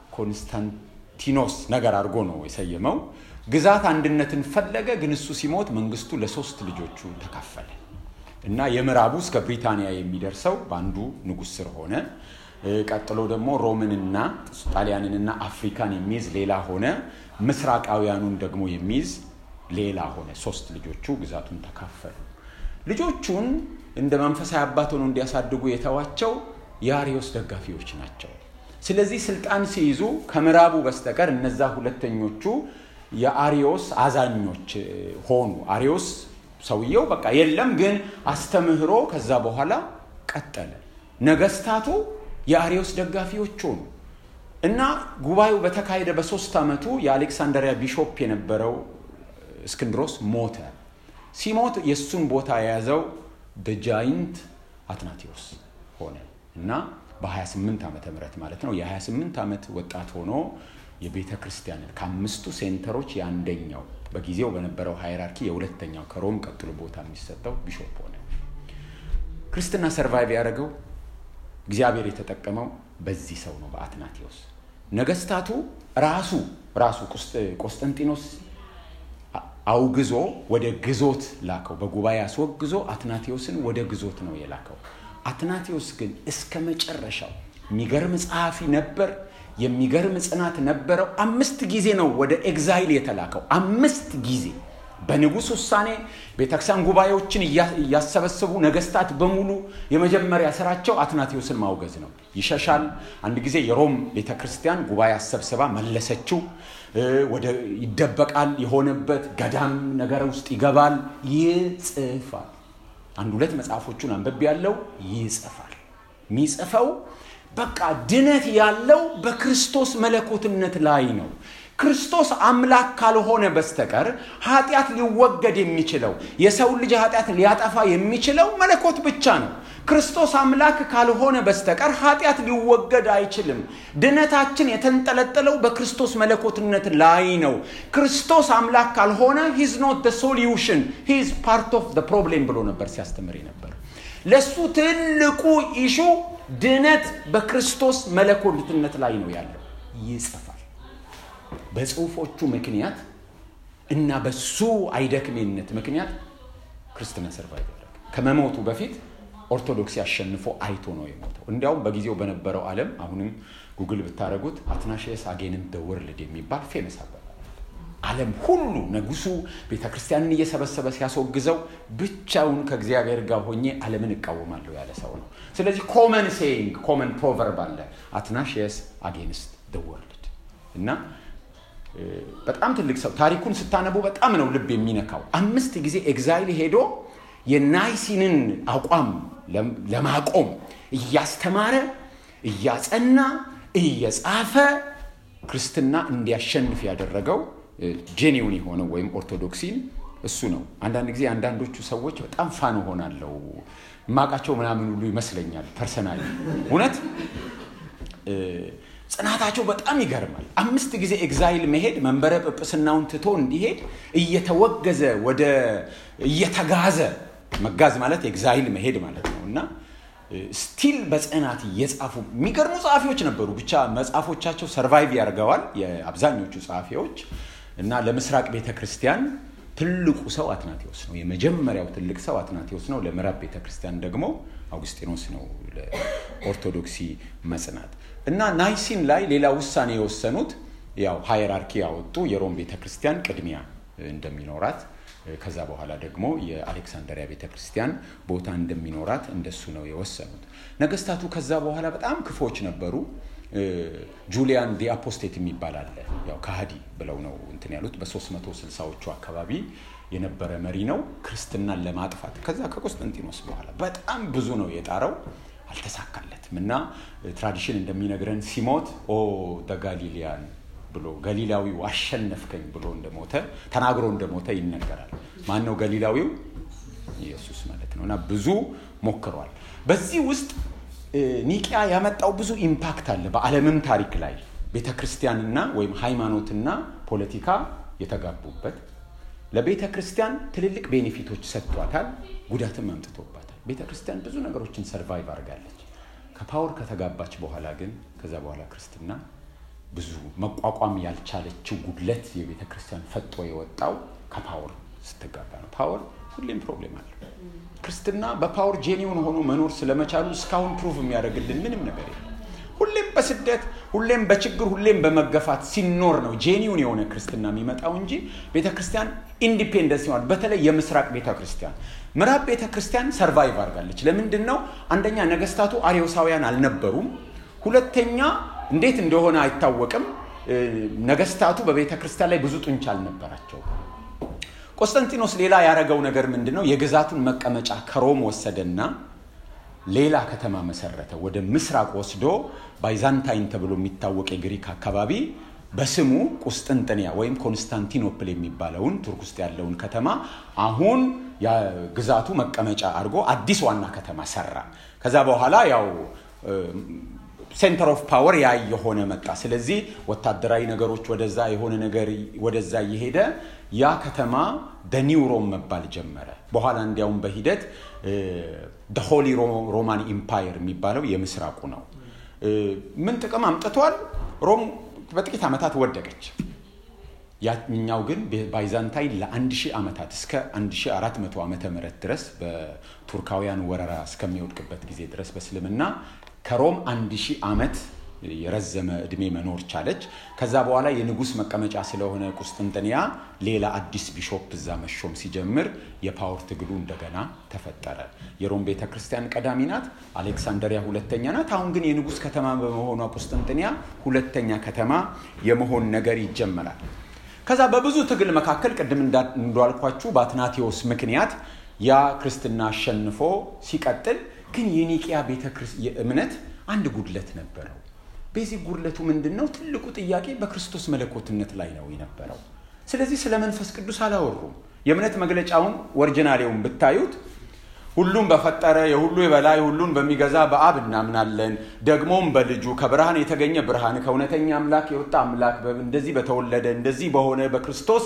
ኮንስታንቲኖስ ነገር አድርጎ ነው የሰየመው። ግዛት አንድነትን ፈለገ፣ ግን እሱ ሲሞት መንግስቱ ለሶስት ልጆቹ ተካፈለ። እና የምዕራቡ እስከ ብሪታንያ የሚደርሰው በአንዱ ንጉሥ ስር ሆነ። ቀጥሎ ደግሞ ሮምንና ጣሊያንንና አፍሪካን የሚይዝ ሌላ ሆነ። ምስራቃውያኑን ደግሞ የሚይዝ ሌላ ሆነ። ሶስት ልጆቹ ግዛቱን ተካፈሉ። ልጆቹን እንደ መንፈሳዊ አባት ሆነው እንዲያሳድጉ የተዋቸው የአሪዮስ ደጋፊዎች ናቸው። ስለዚህ ስልጣን ሲይዙ ከምዕራቡ በስተቀር እነዛ ሁለተኞቹ የአሪዮስ አዛኞች ሆኑ። አሪዮስ ሰውየው በቃ የለም፣ ግን አስተምህሮ ከዛ በኋላ ቀጠለ። ነገስታቱ የአሪዮስ ደጋፊዎች ሆኑ እና ጉባኤው በተካሄደ በሶስት ዓመቱ የአሌክሳንደሪያ ቢሾፕ የነበረው እስክንድሮስ ሞተ። ሲሞት የእሱን ቦታ የያዘው በጃይንት አትናቴዎስ ሆነ እና በ28 ዓመተ ምህረት ማለት ነው የ28 ዓመት ወጣት ሆኖ የቤተ ክርስቲያንን ከአምስቱ ሴንተሮች የአንደኛው በጊዜው በነበረው ሃይራርኪ የሁለተኛው ከሮም ቀጥሎ ቦታ የሚሰጠው ቢሾፕ ሆነ። ክርስትና ሰርቫይቭ ያደረገው እግዚአብሔር የተጠቀመው በዚህ ሰው ነው፣ በአትናቴዎስ። ነገስታቱ ራሱ ራሱ ቆስጠንጢኖስ አውግዞ ወደ ግዞት ላከው። በጉባኤ አስወግዞ አትናቴዎስን ወደ ግዞት ነው የላከው። አትናቴዎስ ግን እስከ መጨረሻው የሚገርም ጸሐፊ ነበር። የሚገርም ጽናት ነበረው። አምስት ጊዜ ነው ወደ ኤግዛይል የተላከው። አምስት ጊዜ በንጉሥ ውሳኔ ቤተክርስቲያን ጉባኤዎችን እያሰበሰቡ ነገስታት በሙሉ የመጀመሪያ ስራቸው አትናቴዎስን ማውገዝ ነው። ይሸሻል። አንድ ጊዜ የሮም ቤተክርስቲያን ጉባኤ አሰብስባ መለሰችው። ወደ ይደበቃል። የሆነበት ገዳም ነገር ውስጥ ይገባል፣ ይጽፋል። አንድ ሁለት መጽሐፎቹን አንብቤ ያለው ይጽፋል። የሚጽፈው በቃ ድነት ያለው በክርስቶስ መለኮትነት ላይ ነው። ክርስቶስ አምላክ ካልሆነ በስተቀር ኃጢአት ሊወገድ የሚችለው የሰው ልጅ ኃጢአት ሊያጠፋ የሚችለው መለኮት ብቻ ነው። ክርስቶስ አምላክ ካልሆነ በስተቀር ኃጢአት ሊወገድ አይችልም። ድነታችን የተንጠለጠለው በክርስቶስ መለኮትነት ላይ ነው። ክርስቶስ አምላክ ካልሆነ ሂዝ ኖት ሶሉሽን ሂዝ ፓርት ኦፍ ፕሮብሌም ብሎ ነበር ሲያስተምር ነበር። ለሱ ትልቁ ኢሹ ድነት በክርስቶስ መለኮትነት ላይ ነው ያለው። ይጽፋል። በጽሁፎቹ ምክንያት እና በሱ አይደክሜነት ምክንያት ክርስትና ሰርቫይቭ ያደረገ ከመሞቱ በፊት ኦርቶዶክስ አሸንፎ አይቶ ነው የሞተው። እንዲያውም በጊዜው በነበረው ዓለም አሁንም ጉግል ብታደረጉት አትናሽየስ አጌንም ደ ወርልድ የሚባል ፌመስ አባባል ዓለም ሁሉ ንጉሱ ቤተ ክርስቲያንን እየሰበሰበ ሲያስወግዘው ብቻውን ከእግዚአብሔር ጋር ሆኜ ዓለምን እቃወማለሁ ያለ ሰው ነው። ስለዚህ ኮመን ሴይንግ ኮመን ፕሮቨርብ አለ አትናሽየስ አጌንስት ደ ወርልድ እና በጣም ትልቅ ሰው ታሪኩን ስታነቡ በጣም ነው ልብ የሚነካው። አምስት ጊዜ ኤግዛይል ሄዶ የናይሲንን አቋም ለማቆም እያስተማረ እያጸና እየጻፈ ክርስትና እንዲያሸንፍ ያደረገው ጄኒውን የሆነው ወይም ኦርቶዶክሲን እሱ ነው። አንዳንድ ጊዜ አንዳንዶቹ ሰዎች በጣም ፋን ሆናለው ማቃቸው ምናምን ሁሉ ይመስለኛል። ፐርሰናሊ እውነት ጽናታቸው በጣም ይገርማል። አምስት ጊዜ ኤግዛይል መሄድ መንበረ ጵጵስናውን ትቶ እንዲሄድ እየተወገዘ ወደ እየተጋዘ መጋዝ ማለት ኤግዛይል መሄድ ማለት ነው እና ስቲል በጽናት እየጻፉ የሚገርሙ ጸሐፊዎች ነበሩ። ብቻ መጽሐፎቻቸው ሰርቫይቭ ያደርገዋል የአብዛኞቹ ጸሐፊዎች እና ለምስራቅ ቤተ ክርስቲያን ትልቁ ሰው አትናቴዎስ ነው። የመጀመሪያው ትልቅ ሰው አትናቴዎስ ነው። ለምዕራብ ቤተ ክርስቲያን ደግሞ አውግስጢኖስ ነው። ለኦርቶዶክሲ መጽናት እና ናይሲን ላይ ሌላ ውሳኔ የወሰኑት ያው ሃይራርኪ ያወጡ የሮም ቤተ ክርስቲያን ቅድሚያ እንደሚኖራት ከዛ በኋላ ደግሞ የአሌክሳንደሪያ ቤተ ክርስቲያን ቦታ እንደሚኖራት እንደሱ ነው የወሰኑት። ነገስታቱ ከዛ በኋላ በጣም ክፎች ነበሩ። ጁሊያን ዲ አፖስቴት የሚባል አለ። ያው ከሃዲ ብለው ነው እንትን ያሉት። በ360ዎቹ አካባቢ የነበረ መሪ ነው ክርስትናን ለማጥፋት ከዛ ከቆስጠንጢኖስ በኋላ በጣም ብዙ ነው የጣረው፣ አልተሳካለትም እና ትራዲሽን እንደሚነግረን ሲሞት ኦ ደጋሊሊያን ብሎ ገሊላዊው አሸነፍከኝ ብሎ እንደሞተ ተናግሮ እንደሞተ ይነገራል። ማን ነው ገሊላዊው? ኢየሱስ ማለት ነው። እና ብዙ ሞክሯል። በዚህ ውስጥ ኒቂያ ያመጣው ብዙ ኢምፓክት አለ በዓለምም ታሪክ ላይ ቤተ ክርስቲያንና ወይም ሃይማኖትና ፖለቲካ የተጋቡበት ለቤተ ክርስቲያን ትልልቅ ቤኔፊቶች ሰጥቷታል፣ ጉዳትም አምጥቶባታል። ቤተ ክርስቲያን ብዙ ነገሮችን ሰርቫይቭ አድርጋለች። ከፓወር ከተጋባች በኋላ ግን ከዛ በኋላ ክርስትና ብዙ መቋቋም ያልቻለችው ጉድለት የቤተ ክርስቲያን ፈጦ የወጣው ከፓወር ስትጋባ ነው። ፓወር ሁሌም ፕሮብሌም አለ። ክርስትና በፓወር ጄኒውን ሆኖ መኖር ስለመቻሉ እስካሁን ፕሩቭ የሚያደርግልን ምንም ነገር የለም። ሁሌም በስደት ሁሌም በችግር ሁሌም በመገፋት ሲኖር ነው ጄኒውን የሆነ ክርስትና የሚመጣው እንጂ ቤተ ክርስቲያን ኢንዲፔንደንስ ይሆናል። በተለይ የምስራቅ ቤተ ክርስቲያን ምዕራብ ቤተ ክርስቲያን ሰርቫይቭ አድርጋለች። ለምንድን ነው? አንደኛ ነገስታቱ አርዮሳውያን አልነበሩም። ሁለተኛ እንዴት እንደሆነ አይታወቅም። ነገስታቱ በቤተ ክርስቲያን ላይ ብዙ ጡንቻ አልነበራቸው። ቆስጠንጢኖስ ሌላ ያደረገው ነገር ምንድን ነው? የግዛቱን መቀመጫ ከሮም ወሰደና ሌላ ከተማ መሰረተ። ወደ ምስራቅ ወስዶ ባይዛንታይን ተብሎ የሚታወቅ የግሪክ አካባቢ በስሙ ቁስጥንጥንያ ወይም ኮንስታንቲኖፕል የሚባለውን ቱርክ ውስጥ ያለውን ከተማ አሁን ግዛቱ መቀመጫ አድርጎ አዲስ ዋና ከተማ ሰራ። ከዛ በኋላ ያው ሴንተር ኦፍ ፓወር ያ የሆነ መጣ። ስለዚህ ወታደራዊ ነገሮች ወደዛ የሆነ ነገር ወደዛ እየሄደ ያ ከተማ በኒው ሮም መባል ጀመረ። በኋላ እንዲያውም በሂደት ሆሊ ሮማን ኢምፓየር የሚባለው የምስራቁ ነው። ምን ጥቅም አምጥቷል? ሮም በጥቂት ዓመታት ወደቀች። ያኛው ግን ባይዛንታይን ለአንድ ሺህ ዓመታት እስከ 1400 ዓመተ ምህረት ድረስ በቱርካውያን ወረራ እስከሚወድቅበት ጊዜ ድረስ በእስልምና ከሮም አንድ ሺህ ዓመት የረዘመ እድሜ መኖር ቻለች። ከዛ በኋላ የንጉሥ መቀመጫ ስለሆነ ቁስጥንጥንያ ሌላ አዲስ ቢሾፕ እዛ መሾም ሲጀምር የፓወር ትግሉ እንደገና ተፈጠረ። የሮም ቤተ ክርስቲያን ቀዳሚ ናት፣ አሌክሳንደሪያ ሁለተኛ ናት። አሁን ግን የንጉሥ ከተማ በመሆኗ ቁስጥንጥንያ ሁለተኛ ከተማ የመሆን ነገር ይጀመራል። ከዛ በብዙ ትግል መካከል ቅድም እንዳልኳችሁ በአትናቴዎስ ምክንያት ያ ክርስትና አሸንፎ ሲቀጥል ግን የኒቅያ ቤተ እምነት አንድ ጉድለት ነበረው። በዚህ ጉድለቱ ምንድን ነው? ትልቁ ጥያቄ በክርስቶስ መለኮትነት ላይ ነው የነበረው። ስለዚህ ስለ መንፈስ ቅዱስ አላወሩም። የእምነት መግለጫውን ወርጅናሌውን ብታዩት ሁሉም በፈጠረ የሁሉ የበላይ ሁሉን በሚገዛ በአብ እናምናለን፣ ደግሞም በልጁ ከብርሃን የተገኘ ብርሃን ከእውነተኛ አምላክ የወጣ አምላክ እንደዚህ በተወለደ እንደዚህ በሆነ በክርስቶስ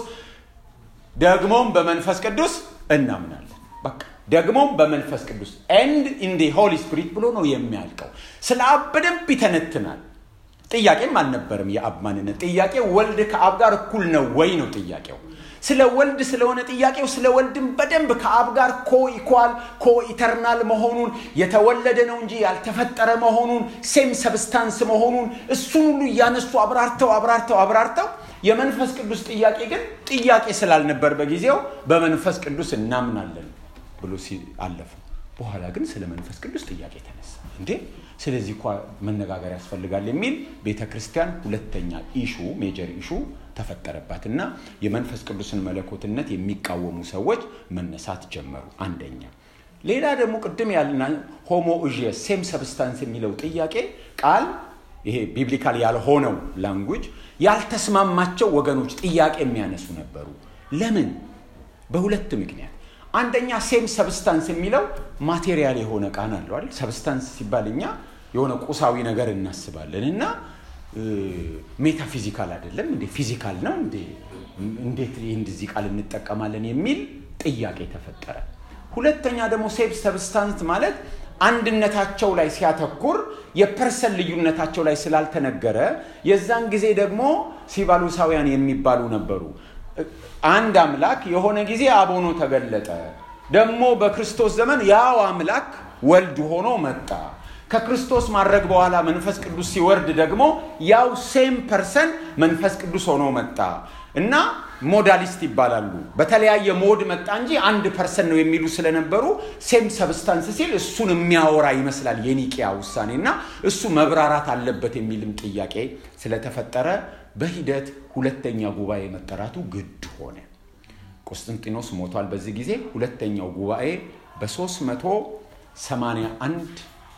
ደግሞም በመንፈስ ቅዱስ እናምናለን። በቃ ደግሞም በመንፈስ ቅዱስ ኤንድ ኢን ዲ ሆሊ ስፒሪት ብሎ ነው የሚያልቀው። ስለ አብ በደንብ ይተነትናል። ጥያቄም አልነበረም የአብ ማንነት። ጥያቄ ወልድ ከአብ ጋር እኩል ነው ወይ ነው ጥያቄው። ስለ ወልድ ስለሆነ ጥያቄው ስለ ወልድም በደንብ ከአብ ጋር ኮ ኢኳል ኮ ኢተርናል መሆኑን የተወለደ ነው እንጂ ያልተፈጠረ መሆኑን ሴም ሰብስታንስ መሆኑን እሱን ሁሉ እያነሱ አብራርተው አብራርተው አብራርተው የመንፈስ ቅዱስ ጥያቄ ግን ጥያቄ ስላልነበር በጊዜው በመንፈስ ቅዱስ እናምናለን ብሎ አለፉ። በኋላ ግን ስለ መንፈስ ቅዱስ ጥያቄ ተነሳ። እንዴ ስለዚህ እኳ መነጋገር ያስፈልጋል የሚል ቤተ ክርስቲያን ሁለተኛ ኢሹ ሜጀር ኢሹ ተፈጠረባት እና የመንፈስ ቅዱስን መለኮትነት የሚቃወሙ ሰዎች መነሳት ጀመሩ። አንደኛ። ሌላ ደግሞ ቅድም ያልና ሆሞ እዥየስ ሴም ሰብስታንስ የሚለው ጥያቄ ቃል ይሄ ቢብሊካል ያልሆነው ላንጉጅ ያልተስማማቸው ወገኖች ጥያቄ የሚያነሱ ነበሩ። ለምን? በሁለት ምክንያት አንደኛ ሴም ሰብስታንስ የሚለው ማቴሪያል የሆነ ቃል አለው አይደል? ሰብስታንስ ሲባል እኛ የሆነ ቁሳዊ ነገር እናስባለን እና ሜታፊዚካል አይደለም እንዴ? ፊዚካል ነው እንዴ? እንዴት እንደዚህ ቃል እንጠቀማለን የሚል ጥያቄ ተፈጠረ። ሁለተኛ ደግሞ ሴም ሰብስታንስ ማለት አንድነታቸው ላይ ሲያተኩር የፐርሰን ልዩነታቸው ላይ ስላልተነገረ የዛን ጊዜ ደግሞ ሲባሉሳውያን የሚባሉ ነበሩ። አንድ አምላክ የሆነ ጊዜ አብ ሆኖ ተገለጠ። ደግሞ በክርስቶስ ዘመን ያው አምላክ ወልድ ሆኖ መጣ። ከክርስቶስ ማድረግ በኋላ መንፈስ ቅዱስ ሲወርድ ደግሞ ያው ሴም ፐርሰን መንፈስ ቅዱስ ሆኖ መጣ እና ሞዳሊስት ይባላሉ። በተለያየ ሞድ መጣ እንጂ አንድ ፐርሰን ነው የሚሉ ስለነበሩ ሴም ሰብስታንስ ሲል እሱን የሚያወራ ይመስላል የኒቅያ ውሳኔ እና እሱ መብራራት አለበት የሚልም ጥያቄ ስለተፈጠረ በሂደት ሁለተኛ ጉባኤ መጠራቱ ግድ ሆነ። ቆስጠንጢኖስ ሞቷል። በዚህ ጊዜ ሁለተኛው ጉባኤ በ381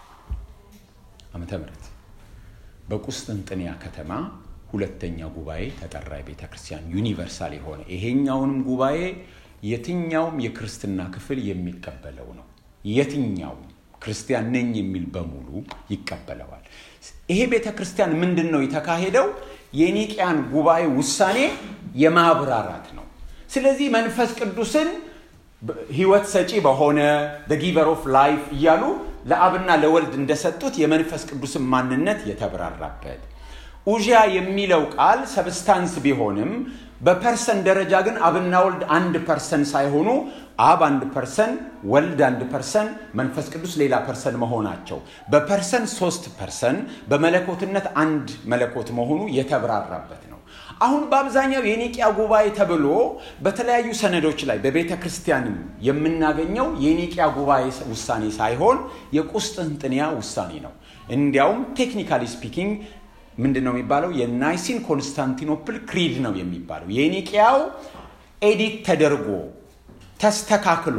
ዓመተ ምህረት በቁስጥንጥንያ ከተማ ሁለተኛ ጉባኤ ተጠራ። የቤተ ክርስቲያን ዩኒቨርሳል የሆነ ይሄኛውንም ጉባኤ የትኛውም የክርስትና ክፍል የሚቀበለው ነው። የትኛውም ክርስቲያን ነኝ የሚል በሙሉ ይቀበለዋል። ይሄ ቤተ ክርስቲያን ምንድን ነው የተካሄደው? የኒቅያን ጉባኤ ውሳኔ የማብራራት ነው። ስለዚህ መንፈስ ቅዱስን ህይወት ሰጪ በሆነ ጊቨር ኦፍ ላይፍ እያሉ ለአብና ለወልድ እንደሰጡት የመንፈስ ቅዱስን ማንነት የተብራራበት ኡዣ የሚለው ቃል ሰብስታንስ ቢሆንም በፐርሰን ደረጃ ግን አብና ወልድ አንድ ፐርሰን ሳይሆኑ አብ አንድ ፐርሰን፣ ወልድ አንድ ፐርሰን፣ መንፈስ ቅዱስ ሌላ ፐርሰን መሆናቸው በፐርሰን ሶስት ፐርሰን በመለኮትነት አንድ መለኮት መሆኑ የተብራራበት ነው። አሁን በአብዛኛው የኒቅያ ጉባኤ ተብሎ በተለያዩ ሰነዶች ላይ በቤተ ክርስቲያንም የምናገኘው የኒቅያ ጉባኤ ውሳኔ ሳይሆን የቁስጥንጥንያ ውሳኔ ነው። እንዲያውም ቴክኒካሊ ስፒኪንግ ምንድን ነው የሚባለው? የናይሲን ኮንስታንቲኖፕል ክሪድ ነው የሚባለው። የኒቅያው ኤዲት ተደርጎ ተስተካክሎ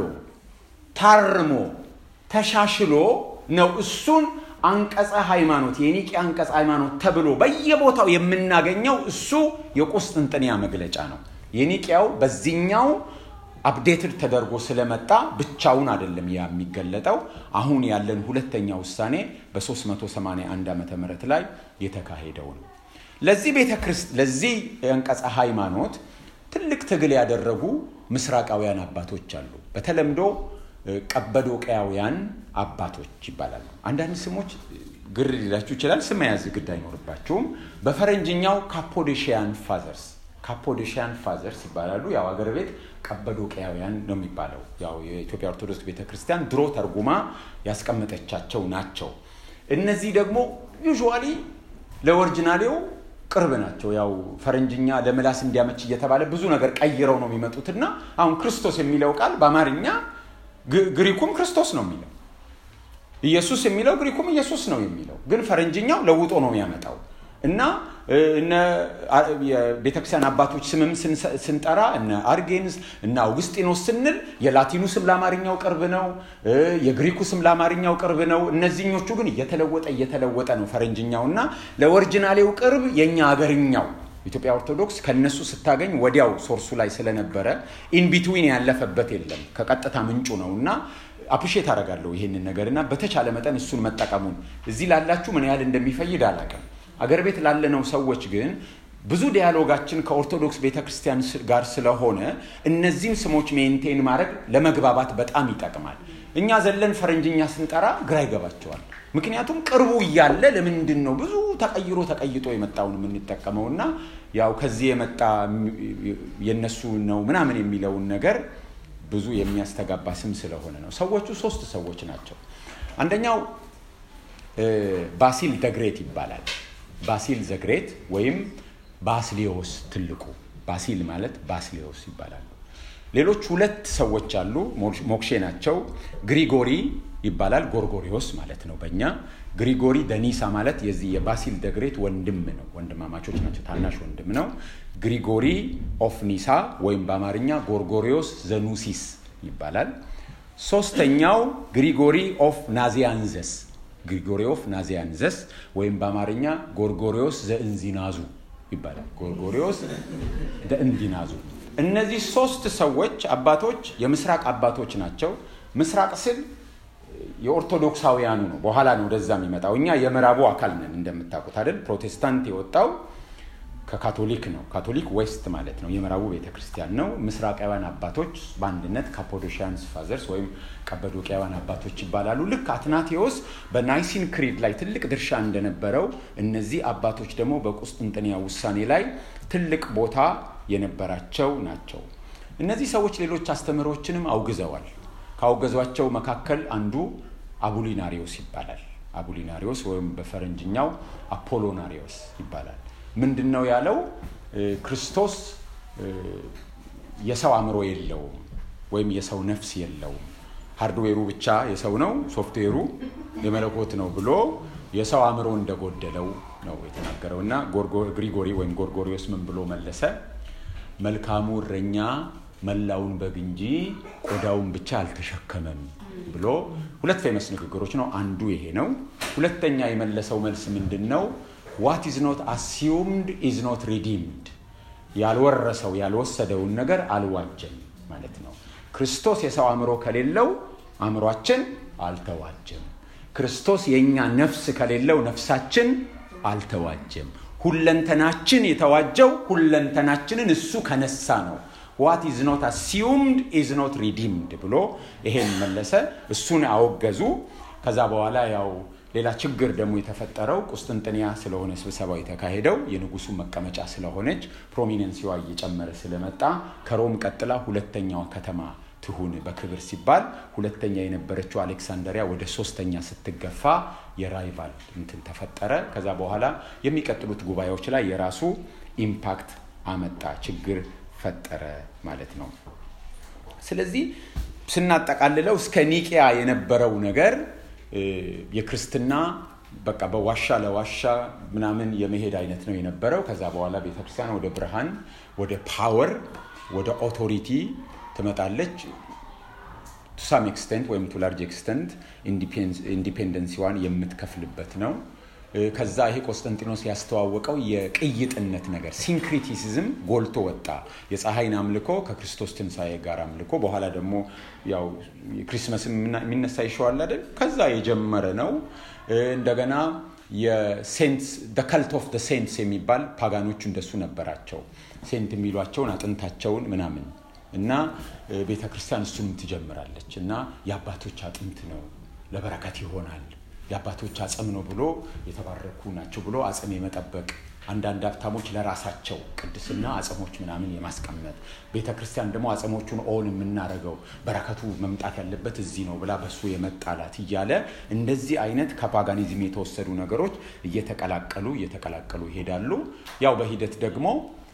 ታርሞ ተሻሽሎ ነው እሱን አንቀጸ ሃይማኖት የኒቅያ አንቀጸ ሃይማኖት ተብሎ በየቦታው የምናገኘው እሱ የቁስጥንጥንያ መግለጫ ነው። የኒቅያው በዚህኛው አፕዴትድ ተደርጎ ስለመጣ ብቻውን አይደለም ያ የሚገለጠው። አሁን ያለን ሁለተኛ ውሳኔ በ381 ዓመተ ምህረት ላይ የተካሄደው ነው። ለዚህ ቤተ ክርስት ለዚህ የአንቀጸ ሃይማኖት ትልቅ ትግል ያደረጉ ምስራቃውያን አባቶች አሉ። በተለምዶ ቀበዶቅያውያን አባቶች ይባላሉ። አንዳንድ ስሞች ግር ሊላችሁ ይችላል። ስም መያዝ ግድ አይኖርባችሁም። በፈረንጅኛው ካፖዴሽያን ፋዘርስ ካፖዴሽያን ፋዘርስ ይባላሉ። ያው አገር ቤት ቀበዶቅያውያን ነው የሚባለው። ያው የኢትዮጵያ ኦርቶዶክስ ቤተክርስቲያን ድሮ ተርጉማ ያስቀመጠቻቸው ናቸው። እነዚህ ደግሞ ዩዥዋሊ ለኦሪጂናሌው ቅርብ ናቸው። ያው ፈረንጅኛ ለምላስ እንዲያመች እየተባለ ብዙ ነገር ቀይረው ነው የሚመጡትና አሁን ክርስቶስ የሚለው ቃል በአማርኛ ግሪኩም ክርስቶስ ነው የሚለው ኢየሱስ የሚለው ግሪኩም ኢየሱስ ነው የሚለው ግን ፈረንጅኛው ለውጦ ነው የሚያመጣው እና እነ የቤተክርስቲያን አባቶች ስምም ስንጠራ እነ አርጌንስ እነ አውግስጢኖስ ስንል የላቲኑ ስም ለአማርኛው ቅርብ ነው፣ የግሪኩ ስም ለአማርኛው ቅርብ ነው። እነዚህኞቹ ግን እየተለወጠ እየተለወጠ ነው ፈረንጅኛው እና ለኦሪጂናሌው ቅርብ የእኛ አገርኛው ኢትዮጵያ ኦርቶዶክስ ከነሱ ስታገኝ ወዲያው ሶርሱ ላይ ስለነበረ ኢንቢትዊን ያለፈበት የለም ከቀጥታ ምንጩ ነው እና አፕሪሼት አደርጋለሁ ይሄንን ነገር እና በተቻለ መጠን እሱን መጠቀሙን እዚህ ላላችሁ ምን ያህል እንደሚፈይድ አላውቅም። አገር ቤት ላለነው ሰዎች ግን ብዙ ዲያሎጋችን ከኦርቶዶክስ ቤተክርስቲያን ጋር ስለሆነ እነዚህም ስሞች ሜንቴን ማድረግ ለመግባባት በጣም ይጠቅማል። እኛ ዘለን ፈረንጅኛ ስንጠራ ግራ ይገባቸዋል። ምክንያቱም ቅርቡ እያለ ለምንድን ነው ብዙ ተቀይሮ ተቀይጦ የመጣውን የምንጠቀመው እና ያው ከዚህ የመጣ የነሱ ነው ምናምን የሚለውን ነገር ብዙ የሚያስተጋባ ስም ስለሆነ ነው። ሰዎቹ ሶስት ሰዎች ናቸው። አንደኛው ባሲል ደግሬት ይባላል። ባሲል ዘግሬት ወይም ባስሊዮስ ትልቁ ባሲል ማለት ባስሊዮስ ይባላሉ። ሌሎች ሁለት ሰዎች አሉ፣ ሞክሼ ናቸው። ግሪጎሪ ይባላል፣ ጎርጎሪዮስ ማለት ነው በእኛ። ግሪጎሪ ደኒሳ ማለት የዚህ የባሲል ደግሬት ወንድም ነው፣ ወንድማማቾች ናቸው፣ ታናሽ ወንድም ነው። ግሪጎሪ ኦፍ ኒሳ ወይም በአማርኛ ጎርጎሪዮስ ዘኑሲስ ይባላል። ሶስተኛው ግሪጎሪ ኦፍ ናዚያንዘስ ግሪጎሪ ኦፍ ናዚያንዘስ ወይም በአማርኛ ጎርጎሪዮስ ዘእንዚናዙ ይባላል። ጎርጎሪዮስ ዘእንዚናዙ። እነዚህ ሶስት ሰዎች አባቶች የምስራቅ አባቶች ናቸው። ምስራቅ ስል የኦርቶዶክሳውያኑ ነው። በኋላ ነው ወደዛ የሚመጣው። እኛ የምዕራቡ አካል ነን እንደምታውቁት አይደል? ፕሮቴስታንት የወጣው ከካቶሊክ ነው። ካቶሊክ ዌስት ማለት ነው፣ የምዕራቡ ቤተክርስቲያን ነው። ምስራቃውያን አባቶች በአንድነት ካፖዶሺያንስ ፋዘርስ ወይም ቀበዶቅያውያን አባቶች ይባላሉ። ልክ አትናቴዎስ በናይሲን ክሪድ ላይ ትልቅ ድርሻ እንደነበረው እነዚህ አባቶች ደግሞ በቁስጥንጥንያ ውሳኔ ላይ ትልቅ ቦታ የነበራቸው ናቸው። እነዚህ ሰዎች ሌሎች አስተምህሮችንም አውግዘዋል። ካወገዟቸው መካከል አንዱ አቡሊናሪዮስ ይባላል። አቡሊናሪዮስ ወይም በፈረንጅኛው አፖሎናሪዮስ ይባላል። ምንድን ነው ያለው? ክርስቶስ የሰው አእምሮ የለውም ወይም የሰው ነፍስ የለውም፣ ሃርድዌሩ ብቻ የሰው ነው፣ ሶፍትዌሩ የመለኮት ነው ብሎ የሰው አእምሮ እንደጎደለው ነው የተናገረው እና ግሪጎሪ ወይም ጎርጎሪዮስ ምን ብሎ መለሰ? መልካሙ እረኛ መላውን በግ እንጂ ቆዳውን ብቻ አልተሸከመም ብሎ ሁለት ፌመስ ንግግሮች ነው። አንዱ ይሄ ነው። ሁለተኛ የመለሰው መልስ ምንድን ነው? ዋት ኢዝ ኖት አሲዩምድ ኢዝ ኖት ሪዲምድ። ያልወረሰው ያልወሰደውን ነገር አልዋጀም ማለት ነው። ክርስቶስ የሰው አእምሮ ከሌለው አእምሯችን አልተዋጀም። ክርስቶስ የእኛ ነፍስ ከሌለው ነፍሳችን አልተዋጀም። ሁለንተናችን የተዋጀው ሁለንተናችንን እሱ ከነሳ ነው። ዋት ኢዝ ኖት አሲዩምድ ኢዝ ኖት ሪዲምድ ብሎ ይሄን መለሰ። እሱን አወገዙ። ከዛ በኋላ ያው ሌላ ችግር ደግሞ የተፈጠረው ቁስጥንጥንያ ስለሆነ ስብሰባው የተካሄደው የንጉሱ መቀመጫ ስለሆነች ፕሮሚነንሲዋ እየጨመረ ስለመጣ ከሮም ቀጥላ ሁለተኛዋ ከተማ ትሁን በክብር ሲባል ሁለተኛ የነበረችው አሌክሳንደሪያ ወደ ሶስተኛ ስትገፋ የራይቫል እንትን ተፈጠረ። ከዛ በኋላ የሚቀጥሉት ጉባኤዎች ላይ የራሱ ኢምፓክት አመጣ፣ ችግር ፈጠረ ማለት ነው። ስለዚህ ስናጠቃልለው እስከ ኒቂያ የነበረው ነገር የክርስትና በቃ በዋሻ ለዋሻ ምናምን የመሄድ አይነት ነው የነበረው። ከዛ በኋላ ቤተክርስቲያን ወደ ብርሃን፣ ወደ ፓወር፣ ወደ ኦቶሪቲ ትመጣለች። ቱ ሳም ኤክስተንት ወይም ቱ ላርጅ ኤክስተንት ኢንዲፔንደንሲዋን የምትከፍልበት ነው። ከዛ ይሄ ቆስጠንጢኖስ ያስተዋወቀው የቅይጥነት ነገር ሲንክሪቲሲዝም ጎልቶ ወጣ። የፀሐይን አምልኮ ከክርስቶስ ትንሣኤ ጋር አምልኮ በኋላ ደግሞ ያው ክሪስመስም የሚነሳ ይሸዋል አይደል? ከዛ የጀመረ ነው። እንደገና የሴንትስ ከልት ኦፍ ሴንትስ የሚባል ፓጋኖቹ እንደሱ ነበራቸው። ሴንት የሚሏቸውን አጥንታቸውን ምናምን እና ቤተ ክርስቲያን እሱንም ትጀምራለች እና የአባቶች አጥንት ነው ለበረከት ይሆናል የአባቶች አጽም ነው ብሎ የተባረኩ ናቸው ብሎ አጽም የመጠበቅ አንዳንድ ሀብታሞች ለራሳቸው ቅድስና አጽሞች ምናምን የማስቀመጥ ቤተ ክርስቲያን ደግሞ አጽሞቹን ኦን የምናደርገው በረከቱ መምጣት ያለበት እዚህ ነው ብላ በሱ የመጣላት እያለ እንደዚህ አይነት ከፓጋኒዝም የተወሰዱ ነገሮች እየተቀላቀሉ እየተቀላቀሉ ይሄዳሉ። ያው በሂደት ደግሞ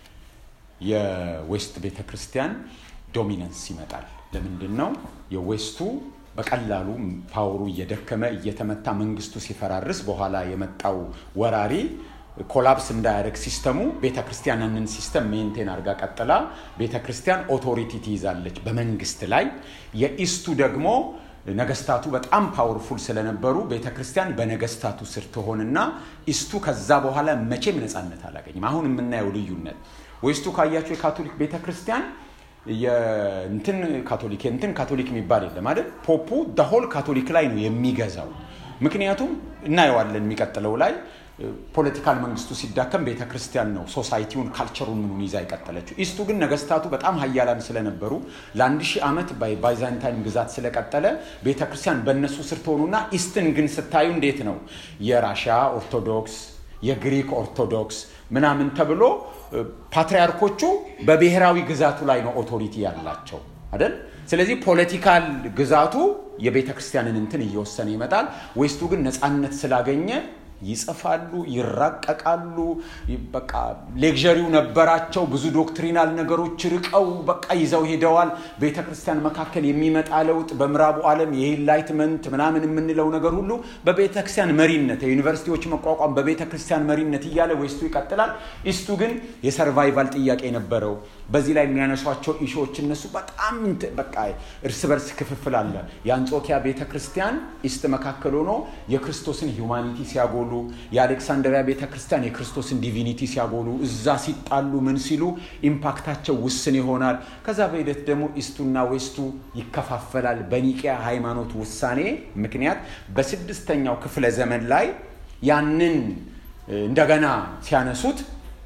የዌስት ቤተ ክርስቲያን ዶሚነንስ ይመጣል። ለምንድን ነው የዌስቱ በቀላሉ ፓወሩ እየደከመ እየተመታ መንግስቱ ሲፈራርስ በኋላ የመጣው ወራሪ ኮላፕስ እንዳያደርግ ሲስተሙ ቤተ ክርስቲያን ያንን ሲስተም ሜንቴን አድርጋ ቀጥላ ቤተ ክርስቲያን ኦቶሪቲ ትይዛለች በመንግስት ላይ። የኢስቱ ደግሞ ነገስታቱ በጣም ፓወርፉል ስለነበሩ ቤተ ክርስቲያን በነገስታቱ ስር ትሆንና ኢስቱ ከዛ በኋላ መቼም ነፃነት አላገኝም። አሁን የምናየው ልዩነት ዌስቱ ካያቸው የካቶሊክ ቤተ ክርስቲያን የእንትን ካቶሊክ የእንትን ካቶሊክ የሚባል የለም አይደል? ፖፑ ደሆል ካቶሊክ ላይ ነው የሚገዛው። ምክንያቱም እናየዋለን የሚቀጥለው ላይ ፖለቲካል መንግስቱ ሲዳከም ቤተ ክርስቲያን ነው ሶሳይቲውን ካልቸሩን ምኑን ይዛ የቀጠለችው። ኢስቱ ግን ነገስታቱ በጣም ሀያላን ስለነበሩ ለአንድ ሺህ ዓመት ባይዛንታይን ግዛት ስለቀጠለ ቤተ ክርስቲያን በእነሱ ስር ትሆኑና ኢስትን ግን ስታዩ እንዴት ነው የራሽያ ኦርቶዶክስ የግሪክ ኦርቶዶክስ ምናምን ተብሎ ፓትሪያርኮቹ በብሔራዊ ግዛቱ ላይ ነው ኦቶሪቲ ያላቸው አይደል? ስለዚህ ፖለቲካል ግዛቱ የቤተ ክርስቲያንን እንትን እየወሰነ ይመጣል። ዌስቱ ግን ነፃነት ስላገኘ ይጽፋሉ፣ ይራቀቃሉ። በቃ ሌክዠሪው ነበራቸው። ብዙ ዶክትሪናል ነገሮች ርቀው በቃ ይዘው ሄደዋል። ቤተ ክርስቲያን መካከል የሚመጣ ለውጥ በምዕራቡ ዓለም የኢንላይትመንት ምናምን የምንለው ነገር ሁሉ በቤተ ክርስቲያን መሪነት፣ የዩኒቨርሲቲዎች መቋቋም በቤተ ክርስቲያን መሪነት እያለ ዌስቱ ይቀጥላል። ኢስቱ ግን የሰርቫይቫል ጥያቄ ነበረው። በዚህ ላይ የሚያነሷቸው ኢሾዎች እነሱ በጣም በቃ እርስ በርስ ክፍፍል አለ። የአንጾኪያ ቤተ ክርስቲያን ኢስት መካከል ሆኖ የክርስቶስን ሂውማኒቲ ሲያጎሉ፣ የአሌክሳንድሪያ ቤተ ክርስቲያን የክርስቶስን ዲቪኒቲ ሲያጎሉ፣ እዛ ሲጣሉ ምን ሲሉ ኢምፓክታቸው ውስን ይሆናል። ከዛ በሂደት ደግሞ ኢስቱና ዌስቱ ይከፋፈላል። በኒቂያ ሃይማኖት ውሳኔ ምክንያት በስድስተኛው ክፍለ ዘመን ላይ ያንን እንደገና ሲያነሱት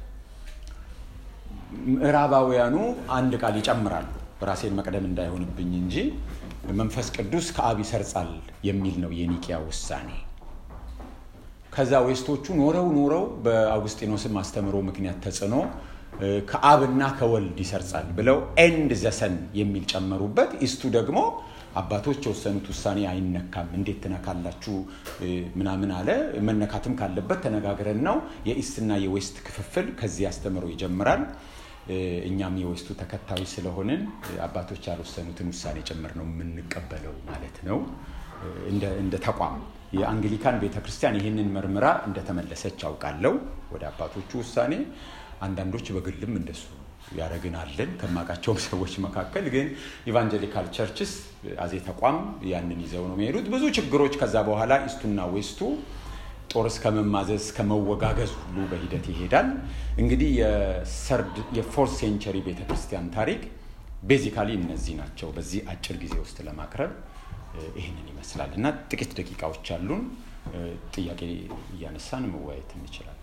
ምዕራባውያኑ አንድ ቃል ይጨምራሉ። ራሴን መቅደም እንዳይሆንብኝ እንጂ መንፈስ ቅዱስ ከአብ ይሰርጻል የሚል ነው የኒቂያ ውሳኔ። ከዛ ዌስቶቹ ኖረው ኖረው በአውግስጢኖስም አስተምሮ ምክንያት ተጽዕኖ ከአብና ከወልድ ይሰርጻል ብለው ኤንድ ዘሰን የሚል ጨመሩበት። ኢስቱ ደግሞ አባቶች የወሰኑት ውሳኔ አይነካም፣ እንዴት ትነካላችሁ ምናምን አለ። መነካትም ካለበት ተነጋግረን ነው። የኢስትና የዌስት ክፍፍል ከዚህ አስተምሮ ይጀምራል። እኛም የዌስቱ ተከታዮች ስለሆንን አባቶች ያልወሰኑትን ውሳኔ ጭምር ነው የምንቀበለው ማለት ነው። እንደ ተቋም የአንግሊካን ቤተክርስቲያን ይህንን መርምራ እንደተመለሰች አውቃለሁ ወደ አባቶቹ ውሳኔ። አንዳንዶች በግልም እንደሱ ያደረግን አለን ከማውቃቸውም ሰዎች መካከል ግን ኢቫንጀሊካል ቸርችስ አዜ ተቋም ያንን ይዘው ነው የሚሄዱት። ብዙ ችግሮች ከዛ በኋላ ኢስቱና ዌስቱ ጦር እስከ መማዘዝ እስከ መወጋገዝ ሁሉ በሂደት ይሄዳል። እንግዲህ የሰርድ የፎርት ሴንቸሪ ቤተክርስቲያን ታሪክ ቤዚካሊ እነዚህ ናቸው። በዚህ አጭር ጊዜ ውስጥ ለማቅረብ ይህንን ይመስላል እና ጥቂት ደቂቃዎች አሉን። ጥያቄ እያነሳን መወያየት እንችላለን።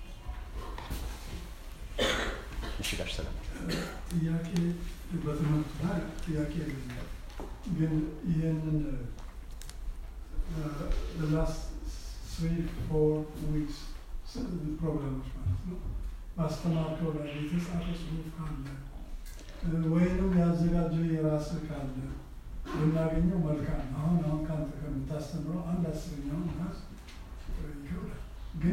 እሺ ጋር ሰላም ጥያቄ በትምህርቱ ላይ ጥያቄ የለኝም፣ ግን ይህንን ላስት ስሪ ፎር ዊክስ ፕሮግራሞች ማለት ነው ባስተማርከው ላይ የተጻፈ ጽሁፍ ካለ ወይንም ያዘጋጀው የራስህ ካለ ብናገኘው መልካም። አሁን አሁን ከአንተ ከምታስተምረው አንድ አስረኛውን ናስ ይከብዳል ግን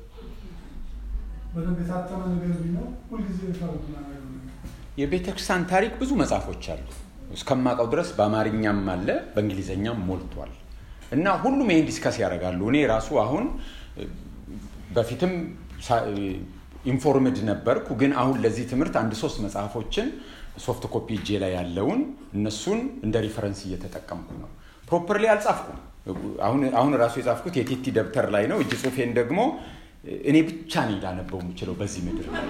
በደንብ የታተመ ነገር ቢኖር ሁልጊዜ ፈርድ ምናደርገው ነገር የቤተ ክርስቲያን ታሪክ ብዙ መጽሐፎች አሉ። እስከማውቀው ድረስ በአማርኛም አለ በእንግሊዝኛም ሞልቷል እና ሁሉም ይህን ዲስከስ ያደርጋሉ። እኔ ራሱ አሁን በፊትም ኢንፎርምድ ነበርኩ፣ ግን አሁን ለዚህ ትምህርት አንድ ሶስት መጽሐፎችን ሶፍት ኮፒ እጄ ላይ ያለውን እነሱን እንደ ሪፈረንስ እየተጠቀምኩ ነው። ፕሮፐርሊ አልጻፍኩም። አሁን ራሱ የጻፍኩት የቲቲ ደብተር ላይ ነው። እጅ ጽሁፌን ደግሞ እኔ ብቻ ነኝ ላነበው የምችለው በዚህ ምድር ላይ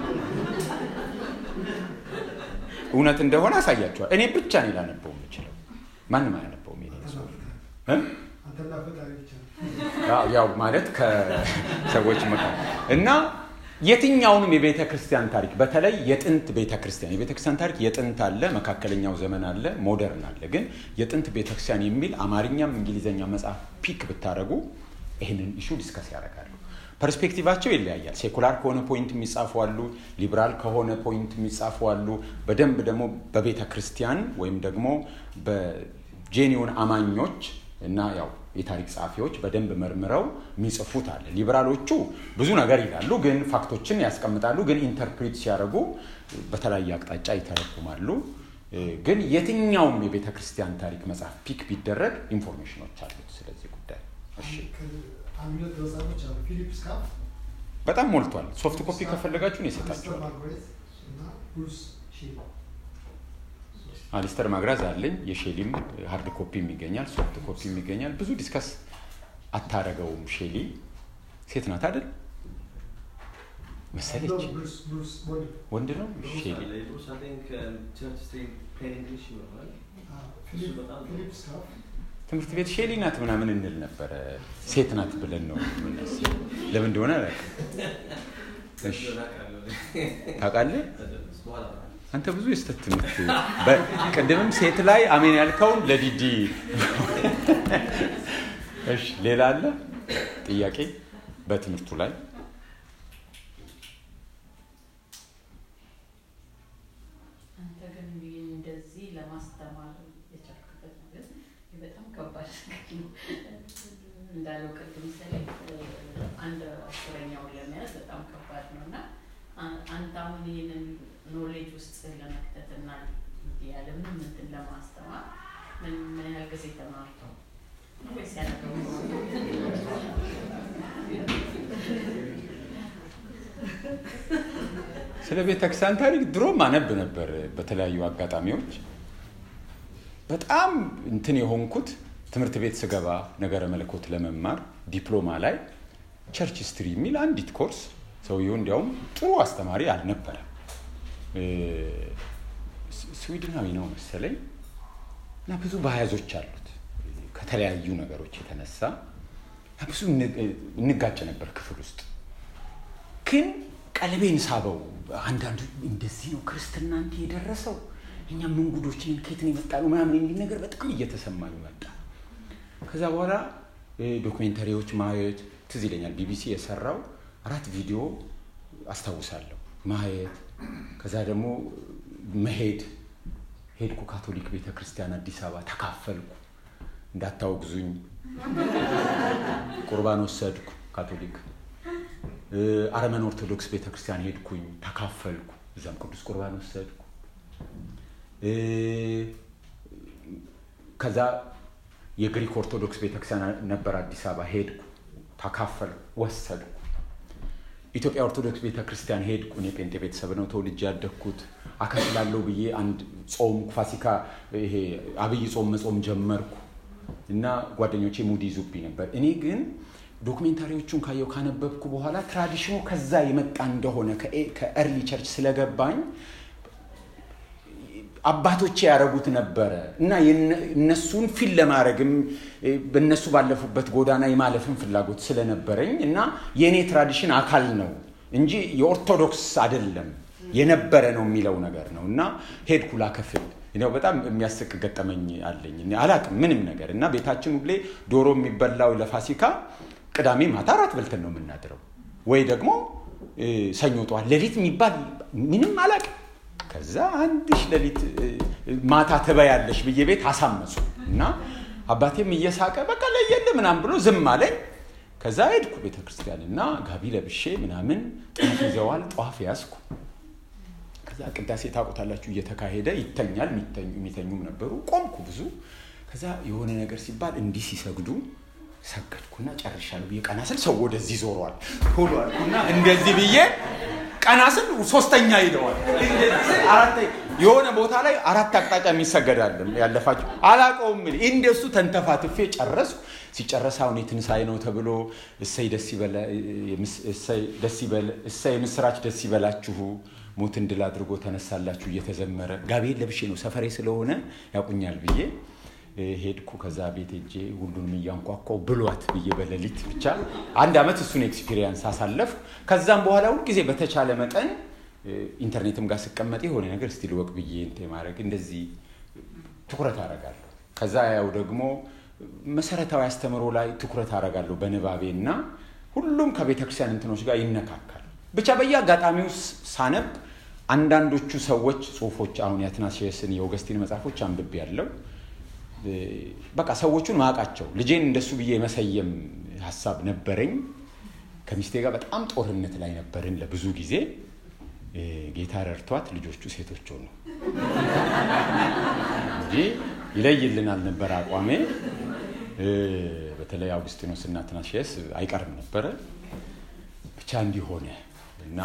እውነት እንደሆነ አሳያቸዋል። እኔ ብቻ ነኝ ላነበው የምችለው፣ ማንም አያነበውም። የኔ ጽሁፍ አንተና ፈጣሪ ብቻ ያው ማለት ከሰዎች መካከል እና የትኛውንም የቤተ ክርስቲያን ታሪክ በተለይ የጥንት ቤተ ክርስቲያን የቤተ ክርስቲያን ታሪክ የጥንት አለ፣ መካከለኛው ዘመን አለ፣ ሞደርን አለ። ግን የጥንት ቤተ ክርስቲያን የሚል አማርኛም እንግሊዝኛ መጽሐፍ ፒክ ብታደረጉ ይህንን ኢሹ ዲስከስ ያደርጋሉ። ፐርስፔክቲቫቸው ይለያያል። ሴኩላር ከሆነ ፖይንት የሚጻፉ አሉ፣ ሊብራል ከሆነ ፖይንት የሚጻፉ አሉ። በደንብ ደግሞ በቤተ ክርስቲያን ወይም ደግሞ በጄኒውን አማኞች እና ያው የታሪክ ጸሐፊዎች በደንብ መርምረው የሚጽፉት አለ። ሊበራሎቹ ብዙ ነገር ይላሉ፣ ግን ፋክቶችን ያስቀምጣሉ፣ ግን ኢንተርፕሪት ሲያደርጉ በተለያየ አቅጣጫ ይተረጉማሉ። ግን የትኛውም የቤተ ክርስቲያን ታሪክ መጽሐፍ ፒክ ቢደረግ ኢንፎርሜሽኖች አሉት ስለዚህ ጉዳይ። እሺ አንድ ሁለት መጽሐፎች አሉ። ፊሊፕ ስካፍ በጣም ሞልቷል። ሶፍት ኮፒ ከፈለጋችሁን የሰጣችኋል። ማርጋሬት እና ብሩስ ሺል አሊስተር ማግራዝ አለኝ። የሼሊም ሀርድ ኮፒም ይገኛል፣ ሶፍት ኮፒም ይገኛል። ብዙ ዲስከስ አታረገውም። ሼሊ ሴት ናት አይደል መሰለች። ብሩስ ብሩስ ወንድ ወንድ ነው ሼሊ። Bruce, I think um, church stream plain English ይሆናል። ፊሊፕ ፊሊፕ ስካፍ ትምህርት ቤት ሼሊ ናት ምናምን እንል ነበረ። ሴት ናት ብለን ነው የምናስበው። ለምን እንደሆነ አላውቅም። እሺ ታውቃለህ? በኋላ አንተ ብዙ የስተት ትምህርት በ- ቅድምም ሴት ላይ አሜን ያልከውን ለዲዲ እሺ፣ ሌላ አለ ጥያቄ በትምህርቱ ላይ አንተ ግን ይህን እንደዚህ ለማስተማር የቻልክበት ነገር በጣም ከባድ ነገር ነው። እንዳለው ቅድም ስለ አንድ አስረኛውን ለመያዝ በጣም ከባድ ነው እና አ- አንተ አሁን ይህንን ኖሌጅ ውስጥ ለመክተትና ያለምንም እንትን ለማስተማር ምን ምን ያህል ጊዜ ተማርተው ወይስ ያደረገው ስለ ቤተ ክርስቲያን ታሪክ ድሮም አነብ ነበር በተለያዩ አጋጣሚዎች። በጣም እንትን የሆንኩት ትምህርት ቤት ስገባ ነገረ መለኮት ለመማር ዲፕሎማ ላይ ቸርች ስትሪ የሚል አንዲት ኮርስ ሰውየው እንዲያውም ጥሩ አስተማሪ አልነበረም። እ፣ ስ- ስዊድናዊ ነው መሰለኝ እና ብዙ ባያዞች አሉት ከተለያዩ ነገሮች የተነሳ እና ብዙ እን- እንጋጭ ነበር ክፍል ውስጥ ግን ቀልቤን ሳበው። አንዳንዱ እንደዚህ ነው ክርስትና እንዲህ የደረሰው እኛ ምን ጉዶች ነን፣ ከየት ነው የመጣ ነው ምናምን የሚል ነገር በጣም እየተሰማኝ መጣ። ከዛ በኋላ እ፣ ዶክሜንተሪዎች ማየት ትዝ ይለኛል። ቢቢሲ የሰራው አራት ቪዲዮ አስታውሳለሁ ማየት። ከዛ ደግሞ መሄድ ሄድኩ ካቶሊክ ቤተ ክርስቲያን አዲስ አበባ ተካፈልኩ። እንዳታወግዙኝ ቁርባን ወሰድኩ ካቶሊክ እ፣ አረመን ኦርቶዶክስ ቤተክርስቲያን ሄድኩኝ ተካፈልኩ። እዛም ቅዱስ ቁርባን ወሰድኩ። እ፣ ከዛ የግሪክ ኦርቶዶክስ ቤተክርስቲያን ነበር አዲስ አበባ ሄድኩ ተካፈልኩ፣ ወሰድኩ። ኢትዮጵያ ኦርቶዶክስ ቤተክርስቲያን ሄድኩ። እኔ ጴንጤ ቤተሰብ ነው ተወልጄ ያደግኩት። አከፍላለሁ ብዬ አንድ ጾም ፋሲካ፣ ይሄ አብይ ጾም መጾም ጀመርኩ እና ጓደኞቼ ሙድ ይዙብኝ ነበር። እኔ ግን ዶክሜንታሪዎቹን ካየው ካነበብኩ በኋላ ትራዲሽኑ ከዛ የመጣ እንደሆነ ከኤ- ከኤርሊ ቸርች ስለገባኝ አባቶቼ ያደረጉት ነበረ እና የነ- እነሱን ፊል ለማድረግም እ፣ በእነሱ ባለፉበት ጎዳና የማለፍን ፍላጎት ስለነበረኝ እና የእኔ ትራዲሽን አካል ነው እንጂ የኦርቶዶክስ አይደለም የነበረ ነው የሚለው ነገር ነው እና ሄድኩ ላከፍል እኔው በጣም የሚያስቅ ገጠመኝ አለኝ እኔ አላቅም ምንም ነገር እና ቤታችን ሁሌ ዶሮ የሚበላው ለፋሲካ ቅዳሜ ማታ አራት በልተን ነው የምናድረው ወይ ደግሞ እ፣ ሰኞ ጠዋት ሌሊት የሚባል ምንም አላቅም ከዛ አንድሽ ሌሊት እ፣ ማታ ትበያለሽ ብዬ ቤት አሳመፁ እና አባቴም እየሳቀ በቃ ለየለ ምናምን ብሎ ዝም አለኝ። ከዛ ሄድኩ ቤተ ክርስቲያን እና ጋቢ ለብሼ ምናምን ጧፍ ይዘዋል። ጧፍ ያዝኩ። ከዛ ቅዳሴ ታውቁታላችሁ እየተካሄደ ይተኛል። የሚተኙ የሚተኙም ነበሩ። ቆምኩ ብዙ። ከዛ የሆነ ነገር ሲባል እንዲህ ሲሰግዱ ሰገድኩና ጨርሻለሁ ብዬ ቀና ስል ሰው ወደዚህ ዞሯል። ቶሎ አልኩና እንደዚህ ብዬ ቀና ስል ሶስተኛ ሂደዋል። አራተ- የሆነ ቦታ ላይ አራት አቅጣጫ የሚሰገዳል ያለፋችሁ አላቀውም። እንደሱ ተንተፋትፌ ጨረስኩ። ሲጨረስ አሁን የትንሣኤ ነው ተብሎ እሰይ ደስ ይበለ እሰይ ደስ ይበል እሰይ የምስራች ደስ ይበላችሁ ሞትን ድል አድርጎ ተነሳላችሁ እየተዘመረ ጋቤን ለብሼ ነው ሰፈሬ ስለሆነ ያቁኛል ብዬ እ፣ ሄድኩ። ከዛ ቤት ሄጄ ሁሉንም እያንኳኳው ብሏት ብዬ በሌሊት ብቻ አንድ ዓመት እሱን ኤክስፒሪየንስ አሳለፍኩ። ከዛም በኋላ ሁልጊዜ በተቻለ መጠን እ፣ ኢንተርኔትም ጋር ስቀመጥ የሆነ ነገር ስቲል ወቅ ብዬ እንትን ማድረግ እንደዚህ ትኩረት አደርጋለሁ። ከዛ ያው ደግሞ መሰረታዊ አስተምሮ ላይ ትኩረት አደርጋለሁ በንባቤ እና ሁሉም ከቤተ ክርስቲያን እንትኖች ጋር ይነካካል። ብቻ በየአጋጣሚው ሳነብ አንዳንዶቹ ሰዎች ጽሁፎች አሁን የአትናሲየስን የኦገስቲን መጽሐፎች አንብቤ ያለው በቃ ሰዎቹን ማቃቸው ልጄን እንደሱ ብዬ የመሰየም ሀሳብ ነበረኝ። ከሚስቴ ጋር በጣም ጦርነት ላይ ነበርን ለብዙ ጊዜ። ጌታ ረድቷት ልጆቹ ሴቶች ሆኑ እንጂ ይለይልናል ነበር አቋሜ። በተለይ አውግስጢኖስ እና አትናሲየስ አይቀርም ነበረ። ብቻ እንዲሆነ እና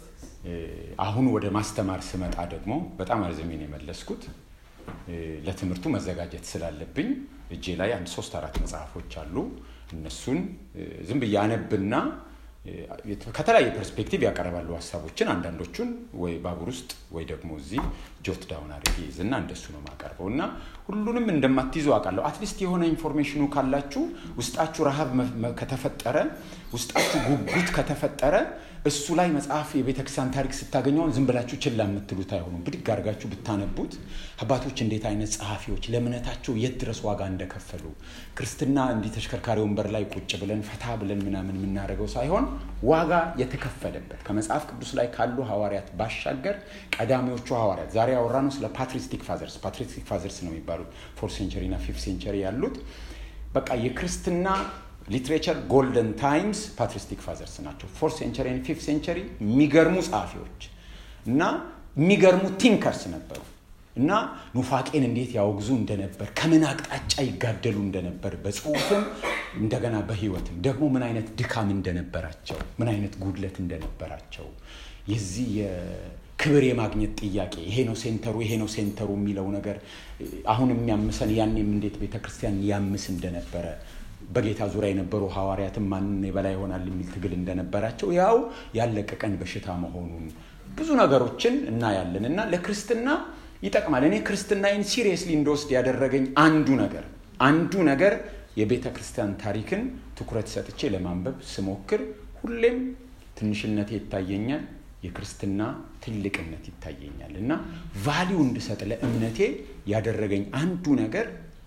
አሁን ወደ ማስተማር ስመጣ ደግሞ በጣም አርዝሜን የመለስኩት ለትምህርቱ መዘጋጀት ስላለብኝ እጄ ላይ አንድ ሶስት አራት መጽሐፎች አሉ። እነሱን ዝም ብዬ አነብና ከተለያየ ፐርስፔክቲቭ ያቀርባሉ ሀሳቦችን። አንዳንዶቹን ወይ ባቡር ውስጥ ወይ ደግሞ እዚህ ጆት ዳውን አድርጌ ይዝና እንደሱ ነው የማቀርበው እና ሁሉንም እንደማትይዙ አውቃለሁ። አትሊስት የሆነ ኢንፎርሜሽኑ ካላችሁ ውስጣችሁ ረሃብ ከተፈጠረ፣ ውስጣችሁ ጉጉት ከተፈጠረ እሱ ላይ መጽሐፍ የቤተክርስቲያን ታሪክ ስታገኘውን ዝም ብላችሁ ችላ የምትሉት አይሆኑም። ብድግ አድርጋችሁ ብታነቡት አባቶች እንዴት አይነት ጸሐፊዎች ለእምነታቸው የት ድረስ ዋጋ እንደከፈሉ ክርስትና እንዲህ ተሽከርካሪ ወንበር ላይ ቁጭ ብለን ፈታ ብለን ምናምን የምናደርገው ሳይሆን ዋጋ የተከፈለበት ከመጽሐፍ ቅዱስ ላይ ካሉ ሐዋርያት ባሻገር ቀዳሚዎቹ ሐዋርያት ዛሬ ያወራነው ስለ ፓትሪስቲክ ፋዘርስ ፓትሪስቲክ ፋዘርስ ነው የሚባሉት ፎርት ሴንቸሪ እና ፊፍት ሴንቸሪ ያሉት በቃ የክርስትና ሊትሬቸር ጎልደን ታይምስ ፓትሪስቲክ ፋዘርስ ናቸው። ፎርት ሴንቸሪ ፊፍት ሴንቸሪ የሚገርሙ ጸሐፊዎች እና የሚገርሙ ቲንከርስ ነበሩ እና ኑፋቄን እንዴት ያወግዙ እንደነበር ከምን አቅጣጫ ይጋደሉ እንደነበር በጽሁፍም እንደገና በህይወትም ደግሞ ምን አይነት ድካም እንደነበራቸው ምን አይነት ጉድለት እንደነበራቸው የዚህ ክብር የማግኘት ጥያቄ ይሄ ነው ሴንተሩ ይሄ ነው ሴንተሩ የሚለው ነገር አሁን የሚያምሰን ያኔም እንዴት ቤተክርስቲያን ያምስ እንደነበረ በጌታ ዙሪያ የነበሩ ሐዋርያትም ማንን የበላይ ይሆናል የሚል ትግል እንደነበራቸው ያው ያለቀቀን በሽታ መሆኑን ብዙ ነገሮችን እናያለን እና ለክርስትና ይጠቅማል። እኔ ክርስትናዬን ሲሪየስሊ እንደወስድ ያደረገኝ አንዱ ነገር አንዱ ነገር የቤተ ክርስቲያን ታሪክን ትኩረት ሰጥቼ ለማንበብ ስሞክር ሁሌም ትንሽነቴ ይታየኛል፣ የክርስትና ትልቅነት ይታየኛል እና ቫሊዩ እንድሰጥ ለእምነቴ ያደረገኝ አንዱ ነገር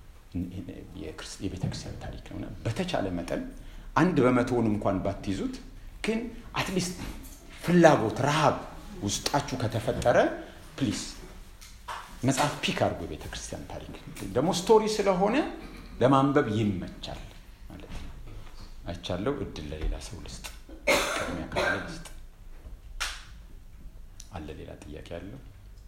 የቤተ ክርስቲያን ታሪክ ነው። በተቻለ መጠን አንድ በመቶውን እንኳን ባትይዙት ግን አትሊስት ፍላጎት፣ ረሃብ ውስጣችሁ ከተፈጠረ ፕሊስ መጽሐፍ ፒክ አድርጎ የቤተ ክርስቲያን ታሪክ ደግሞ ስቶሪ ስለሆነ ለማንበብ ይመቻል ማለት ነው። አይቻለው። እድል ለሌላ ሰው ልስጥ፣ ቅድሚያ ካለ ልስጥ። አለ ሌላ ጥያቄ አለው?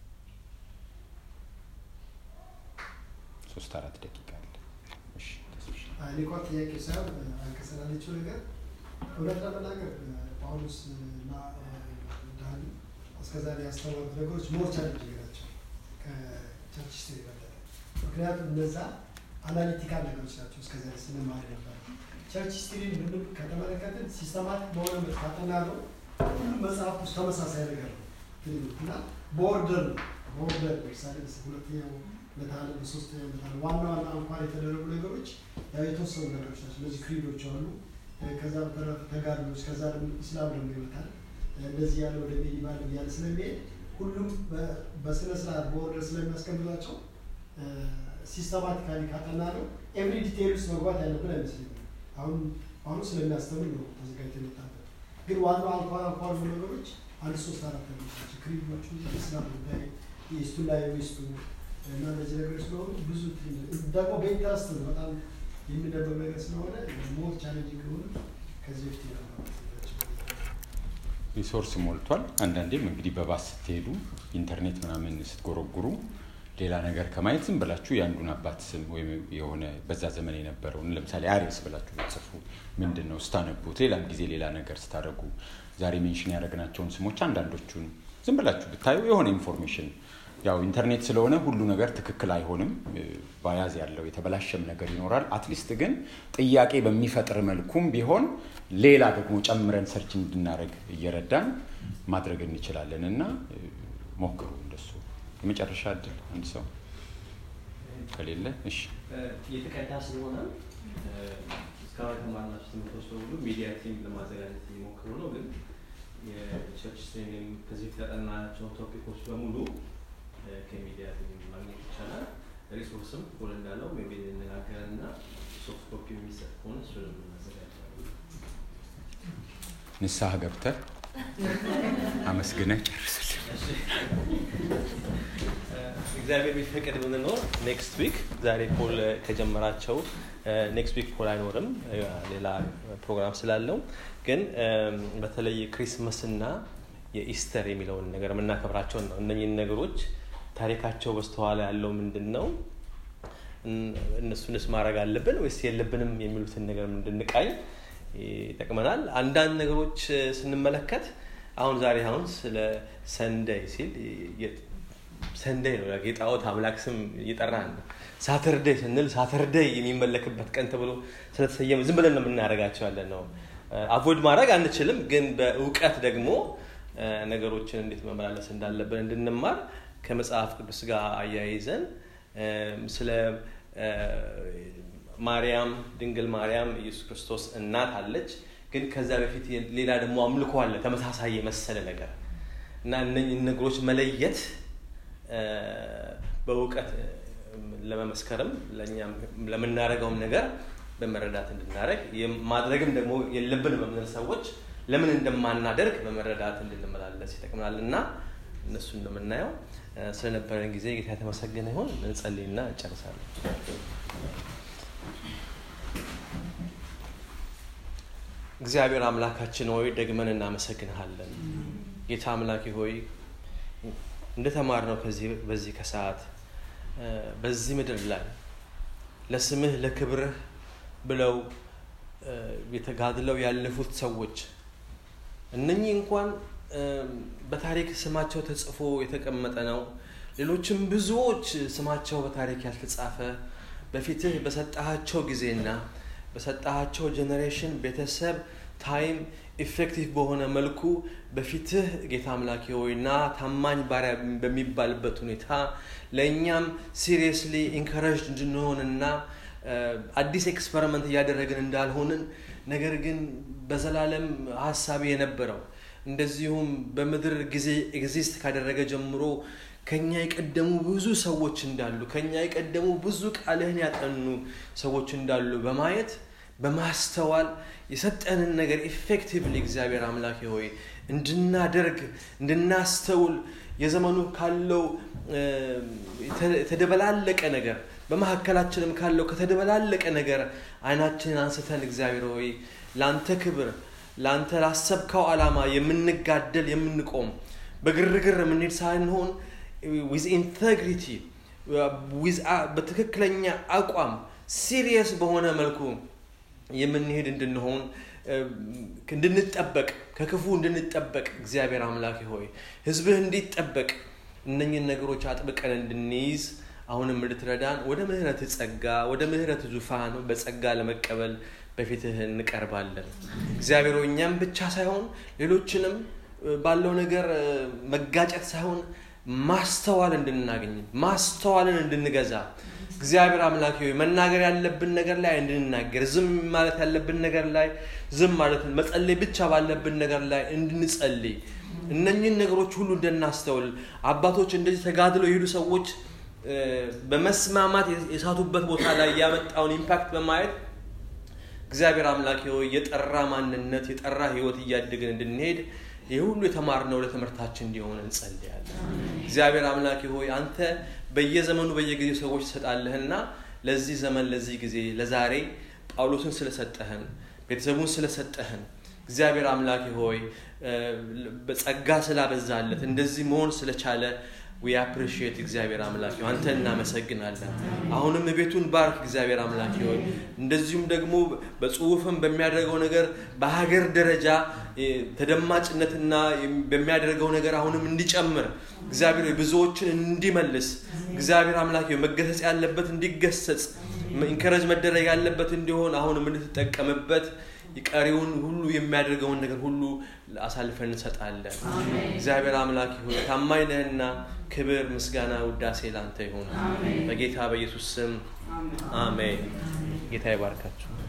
ሶስት አራት ደቂቃ አለ። እሺ ተስፍሽ እኔ እንኳን ጥያቄ ሳይሆን አንከሰላለችው ነገር እውነት ለመናገር ጳውሎስ እና ዳኒ እስከዛሬ ያስተማሩት ነገሮች ሞር ቻሌንጅ ናቸው ከቸርች ስትሪ የበለጠ። ምክንያቱም እነዛ አናሊቲካል ነገሮች ናቸው እስከዛሬ ስንማር ነበር። ቸርች ስትሪን ምንም ከተመለከትን ሲስተማቲክ በሆነ መልክ ካጠና ነው ሁሉም መጽሐፍ ውስጥ ተመሳሳይ ነገር ነው እና በኦርደር ነው በኦርደር ለምሳሌ ሁለተኛው መታለ በሶስተኛው መታለ ዋና ዋና እንኳን የተደረጉ ነገሮች ያው የተወሰኑ ነገሮች ናቸው። እነዚህ ክሪዶች አሉ። ከዛ በተረፈ ተጋድሎች፣ ከዛ ደግሞ ኢስላም ደግሞ ይመጣል። እንደዚህ ያለ ወደ ሜዲቫል እያለ ስለሚሄድ ሁሉም በስነ ስርዓት በኦርደር ስለሚያስቀምጧቸው ሲስተማቲካሊ ካጠና ነው ኤቭሪ ዲቴይል ውስጥ መግባት ያለብን አይመስለኝም። አሁን አሁን ስለሚያስተምር ነው ተዘጋጅቶ የመጣበት። ግን ዋናው አንኳር አንኳር የሆኑ ነገሮች አንድ ሶስት አራት ነገሮች ናቸው። ክሪዶቹ፣ ኢስላም ጉዳይ፣ ኢስቱ ላይ ዌስቱ እና እነዚህ ነገሮች ስለሆኑ ብዙ ደግሞ በኢንተረስት ነው በጣም የሚነበብ ነገር ስለሆነ ሞር ቻሌንጂንግ የሆኑ ከዚህ በፊት ሪሶርስ ሞልቷል። አንዳንዴም እንግዲህ በባስ ስትሄዱ ኢንተርኔት ምናምን ስትጎረጉሩ ሌላ ነገር ከማየት ዝም ብላችሁ የአንዱን አባት ስም ወይም የሆነ በዛ ዘመን የነበረውን ለምሳሌ አሪስ ብላችሁ ብትጽፉ ምንድን ነው ስታነቡት፣ ሌላም ጊዜ ሌላ ነገር ስታደርጉ ዛሬ ሜንሽን ያደረግናቸውን ስሞች አንዳንዶቹን ዝም ብላችሁ ብታዩ የሆነ ኢንፎርሜሽን ያው ኢንተርኔት ስለሆነ ሁሉ ነገር ትክክል አይሆንም። ባያዝ ያለው የተበላሸም ነገር ይኖራል። አትሊስት ግን ጥያቄ በሚፈጥር መልኩም ቢሆን ሌላ ደግሞ ጨምረን ሰርች እንድናደረግ እየረዳን ማድረግ እንችላለን እና ሞክሩ እንደሱ። የመጨረሻ እድል አንድ ሰው ከሌለ እሺ። የተቀዳ ስለሆነ እስካሁን የተማርናቸው ትምህርቶች በሙሉ ሚዲያ ቲም ለማዘጋጀት እየሞከሩ ነው። ግን የቸርች ስትሪም ከዚህ የተጠናናቸው ቶፒኮች በሙሉ ከሚዲያ ቲም ማግኘት ይቻላል። ሪሶርስም ሁል እንዳለው ሜቢ እንነጋገርና ሶፍት ኮፒ የሚሰጥ ከሆነ እሱንም እናዘጋጃለን። ንስሐ ገብተህ አመስግነህ ጨርስልን። እግዚአብሔር ቢፈቅድ ብንኖር ኔክስት ዊክ ዛሬ ፖል ከጀመራቸው ኔክስት ዊክ ፖል አይኖርም ሌላ ፕሮግራም ስላለው ግን በተለይ ክሪስመስና የኢስተር የሚለውን ነገር የምናከብራቸውን ነው እነኝህን ነገሮች ታሪካቸው በስተኋላ ያለው ምንድን ነው እነሱንስ ማድረግ አለብን ወይስ የለብንም የሚሉትን ነገር እንድንቃኝ ይጠቅመናል አንዳንድ ነገሮች ስንመለከት አሁን ዛሬ አሁን ስለ ሰንደይ ሲል ሰንደይ ነው የጣዖት አምላክ ስም እየጠራን ነው ሳተርደይ ስንል ሳተርደይ የሚመለክበት ቀን ተብሎ ስለተሰየመ ዝም ብለን ነው የምናደርጋቸው ያለ ነው አቮይድ ማድረግ አንችልም ግን በእውቀት ደግሞ ነገሮችን እንዴት መመላለስ እንዳለብን እንድንማር ከመጽሐፍ ቅዱስ ጋር አያይዘን ስለ ማርያም ድንግል ማርያም ኢየሱስ ክርስቶስ እናት አለች ግን ከዛ በፊት ሌላ ደግሞ አምልኮ አለ ተመሳሳይ የመሰለ ነገር እና እነኝህ ነገሮች መለየት በእውቀት ለመመስከርም ለምናደርገውም ነገር በመረዳት እንድናደረግ ማድረግም ደግሞ የለብንም የምንል ሰዎች ለምን እንደማናደርግ በመረዳት እንድንመላለስ ይጠቅምናል እና እነሱ እንደምናየው ስለነበረን ጊዜ ጌታ የተመሰገነ ይሆን እንጸልይና እንጨርሳለን እግዚአብሔር አምላካችን ሆይ ደግመን እናመሰግንሃለን ጌታ አምላኪ ሆይ እንደተማርነው ከዚህ በዚህ ከሰዓት በዚህ ምድር ላይ ለስምህ ለክብርህ ብለው የተጋድለው ያለፉት ሰዎች እነኚህ እንኳን በታሪክ ስማቸው ተጽፎ የተቀመጠ ነው ሌሎችም ብዙዎች ስማቸው በታሪክ ያልተጻፈ በፊትህ በሰጣሃቸው ጊዜና በሰጣሃቸው ጀኔሬሽን ቤተሰብ ታይም ኢፌክቲቭ በሆነ መልኩ በፊትህ ጌታ አምላኪ ሆይና ታማኝ ባሪያ በሚባልበት ሁኔታ ለእኛም ሲሪየስሊ ኢንከረጅድ እንድንሆንና አዲስ ኤክስፐሪመንት እያደረግን እንዳልሆንን ነገር ግን በዘላለም ሀሳቢ የነበረው እንደዚሁም በምድር ጊዜ ኤግዚስት ካደረገ ጀምሮ ከኛ የቀደሙ ብዙ ሰዎች እንዳሉ ከኛ የቀደሙ ብዙ ቃልህን ያጠኑ ሰዎች እንዳሉ በማየት በማስተዋል የሰጠንን ነገር ኢፌክቲቭሊ እግዚአብሔር አምላክ ሆይ እንድናደርግ እንድናስተውል የዘመኑ ካለው የተደበላለቀ ነገር በመካከላችንም ካለው ከተደበላለቀ ነገር አይናችንን አንስተን እግዚአብሔር ሆይ ለአንተ ክብር ለአንተ ላሰብከው ዓላማ የምንጋደል የምንቆም በግርግር የምንሄድ ሳንሆን ዊዝ ኢንቴግሪቲ በትክክለኛ አቋም ሲሪየስ በሆነ መልኩ የምንሄድ እንድንሆን እንድንጠበቅ ከክፉ እንድንጠበቅ እግዚአብሔር አምላክ ሆይ ህዝብህ እንዲጠበቅ እነኝን ነገሮች አጥብቀን እንድንይዝ አሁንም እንድትረዳን ወደ ምህረት ጸጋ ወደ ምህረት ዙፋን በጸጋ ለመቀበል በፊትህ እንቀርባለን እግዚአብሔር እኛም ብቻ ሳይሆን ሌሎችንም ባለው ነገር መጋጨት ሳይሆን ማስተዋል እንድናገኝ ማስተዋልን እንድንገዛ እግዚአብሔር አምላክ ሆይ መናገር ያለብን ነገር ላይ እንድንናገር ዝም ማለት ያለብን ነገር ላይ ዝም ማለት መጸለይ ብቻ ባለብን ነገር ላይ እንድንጸልይ እነኝን ነገሮች ሁሉ እንድናስተውል አባቶች እንደዚህ ተጋድለው የሄዱ ሰዎች በመስማማት የሳቱበት ቦታ ላይ ያመጣውን ኢምፓክት በማየት እግዚአብሔር አምላክ ሆይ የጠራ ማንነት የጠራ ህይወት እያደግን እንድንሄድ ይህ ሁሉ የተማርነው ለትምህርታችን እንዲሆን እንጸልያለን እግዚአብሔር አምላክ ሆይ አንተ በየዘመኑ በየጊዜው ሰዎች ትሰጣለህና ለዚህ ዘመን ለዚህ ጊዜ ለዛሬ ጳውሎስን ስለሰጠህን ቤተሰቡን ስለሰጠህን እግዚአብሔር አምላክ ሆይ በጸጋ ስላበዛለት እንደዚህ መሆን ስለቻለ ዊ አፕሪሺየት እግዚአብሔር አምላክ አንተ እናመሰግናለን አሁንም ቤቱን ባርክ እግዚአብሔር አምላክ ሆይ እንደዚሁም ደግሞ በጽሁፍም በሚያደርገው ነገር በሀገር ደረጃ ተደማጭነትና በሚያደርገው ነገር አሁንም እንዲጨምር እግዚአብሔር ብዙዎችን እንዲመልስ እግዚአብሔር አምላክ መገሰጽ ያለበት እንዲገሰጽ ኢንከረጅ መደረግ ያለበት እንዲሆን አሁንም እንድትጠቀምበት ቀሪውን ሁሉ የሚያደርገውን ነገር ሁሉ አሳልፈን እንሰጣለን እግዚአብሔር አምላክ ይሁን ታማኝ ነህና ክብር ምስጋና ውዳሴ ላንተ ይሁን በጌታ በኢየሱስ ስም አሜን ጌታ ይባርካችሁ